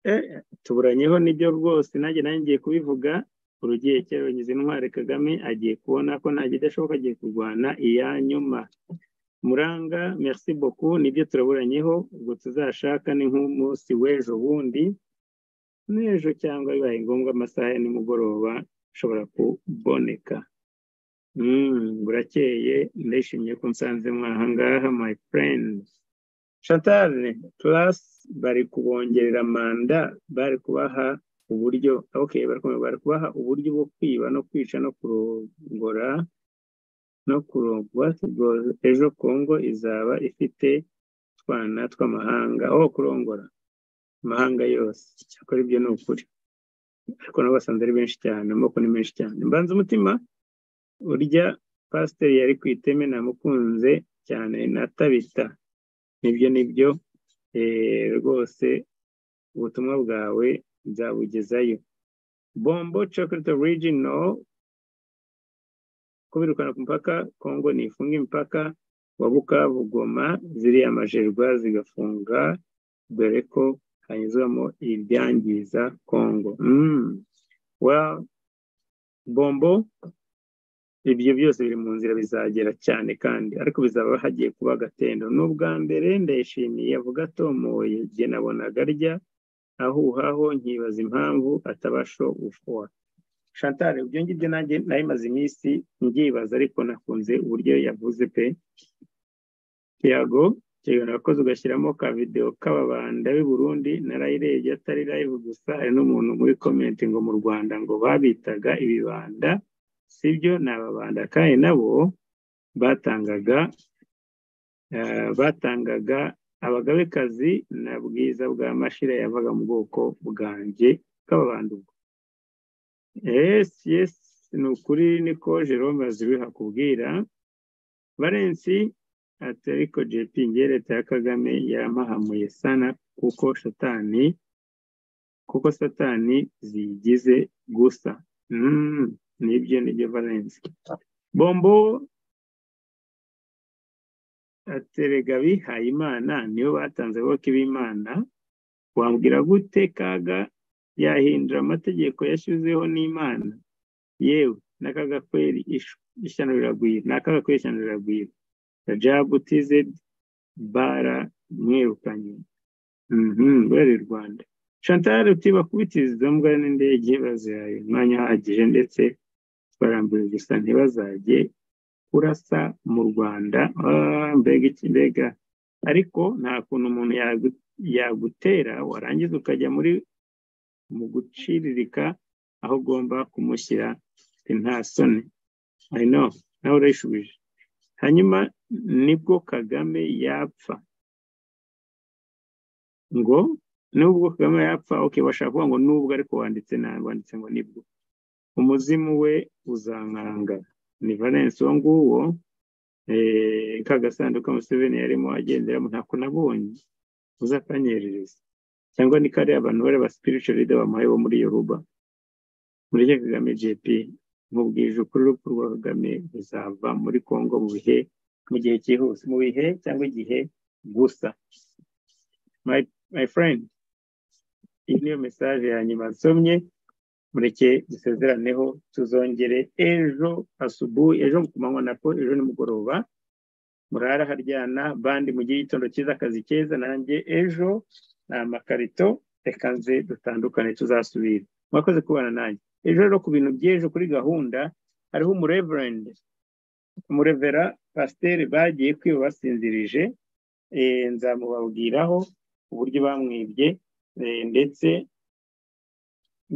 eh, tuburanyeho nibyo rwose nanjye nanjye ngiye kubivuga urugiye kera runyuze intwari kagame agiye kubona ko nta kidashoboka agiye kurwana iya nyuma muranga merci beaucoup nibyo turaburanyeho ubwo tuzashaka ni nk'umunsi w'ejo bundi n'ejo cyangwa bibaye ngombwa amasaha ya nimugoroba ushobora kuboneka Mm, burakeye ndishimye ko nsanze mwahangaha my friends chantal plus bari kubongerera manda bari kubaha uburyo okay bari kubaha uburyo bwo kwiba no kwica no kurongora no kurongwa tugo- ejo kongo izaba ifite utwana tw'amahanga aho kurongora amahanga yose cyakora ibyo ni ukuri ariko nabo basanze ari benshi cyane amoko ni menshi cyane mbanza umutima urya pasiteri yari ku iteme namukunze cyane na tabita nibyo nibyo eh, rwose ubutumwa bwawe nzabugezayo bombo chocolate original kubirukana ku mupaka kongo ntifunga imipaka wa bukavu goma ziriya majerwa zigafunga dore ko hanyuzwamo ibyangiza kongo mm. well bombo ibyo byose biri mu nzira bizagera cyane kandi ariko bizaba hagiye kuba agatendo ni ubwa mbere ndayishimiye avuga atomoye igihe nabonaga arya ahuhaho nkibaza impamvu atabasha gufuha shantare ibyo ngibyo nanjye nayimaze iminsi mbyibaza ariko nakunze uburyo yavuze pe tiago kigana urakoze ugashyiramo ka videwo k'ababanda b'i Burundi narayirebye atari live gusa hari n'umuntu muri komenti ngo mu Rwanda ngo babitaga ibibanda sibyo ni ababanda kandi nabo batangaga eh, batangaga abagabekazi na bwiza bwa mashira yavaga mu bwoko bwanjye bw'ababanda ubwo yes yes ni ukuri niko jerome azibiha kubwira valensi ati ariko jp njye leta ya kagame yarampahamuye sana kuko satani kuko satani ziyigize gusa mm. nibyo nibyo valensi bombo aterega abihaye imana nibo batanze abayoboke b'imana wambwira gute kaga yahindura amategeko yashyizeho n'imana yewe n'akaga kweri ish- ishyano riragwira n'akaga kweri ishyano riragwira rajabu tizedi bara mwirukanye Mhm, rwari rwanda chantal uti bakubitiriza izo mbwa n'indege bazihaye umwanya uhagije ndetse barambuye gusa ntibazajye kurasa mu rwanda Ah, mbega iki mbega ariko nta kuntu umuntu yagu- yagutera warangiza ukajya muri mu guciririka aho ugomba kumushyira ati, nta soni i know nawe urayishubije hanyuma nibwo kagame yapfa ngo nubwo kagame yapfa ok bashaka kuvuga ngo nubwo ariko wanditse nabi wanditse ngo nibwo umuzimu we uzankaranga ni valence uwo nguwo eh, ka gasanduku museveni yarimo agenderamo ntako nabonye uzakanyerereza cyangwa ni kariya abantu bari ba spiritual leader bamuhaye bo muri yoruba mureke kagame jp nkubwije ukuri urupfu rwa kagame ruzava muri congo mu bihe mu gihe cyihuse mu bihe cyangwa igihe gusa my, my friend iyi niyo message ya nyuma nsomye mureke dusezeraneho tuzongere ejo asubuhi ejo ku manywa nako ejo nimugoroba murara haryana bandi mugire igitondo cyiza akazi keza nanjye ejo ni amakarito reka nze dutandukane tuzasubire mwakoze kubana nanjye ejo rero ku bintu by'ejo kuri gahunda hariho umureverend umurevera pasiteri bagiye kwiba basinzirije eh, nzamubabwiraho uburyo bamwibye eh, ndetse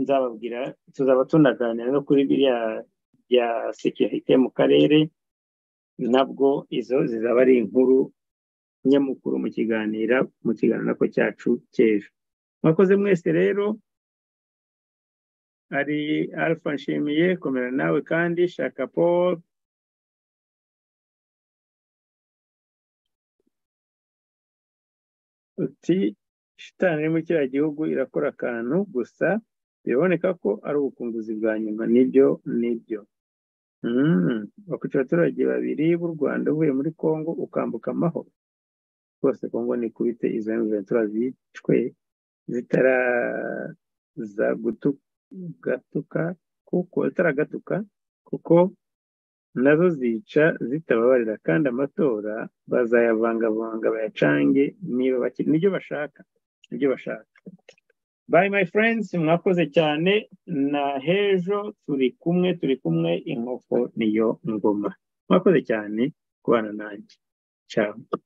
nzababwira tuzaba tunaganira no kuri biriya bya sekirite mu karere nabwo izo zizaba ari inkuru nyamukuru mu kiganiro mu kiganiro nako cyacu cy'ejo mwakoze mwese rero hari alpha nshimiye komera nawe kandi shaka paul uti shitani iri muri kiriya gihugu irakora akantu gusa biraboneka ko ari ubukunguzi bwa nyuma nibyo nibyo Mm, bakwica abaturage babiri b'u Rwanda uvuye muri Congo ukambuka amahoro rwose Congo ni kubite izo mvura zicwe zitaraza gatuka kuko zitaragatuka kuko nazo zica zitababarira kandi amatora bazayavangavanga bayacange niba bakiri nibyo bashaka nibyo bashaka Bye my friends, mwakoze cyane na hejo turi kumwe turi kumwe inkoko niyo ngoma. Mwakoze cyane kubana nanjye. Ciao.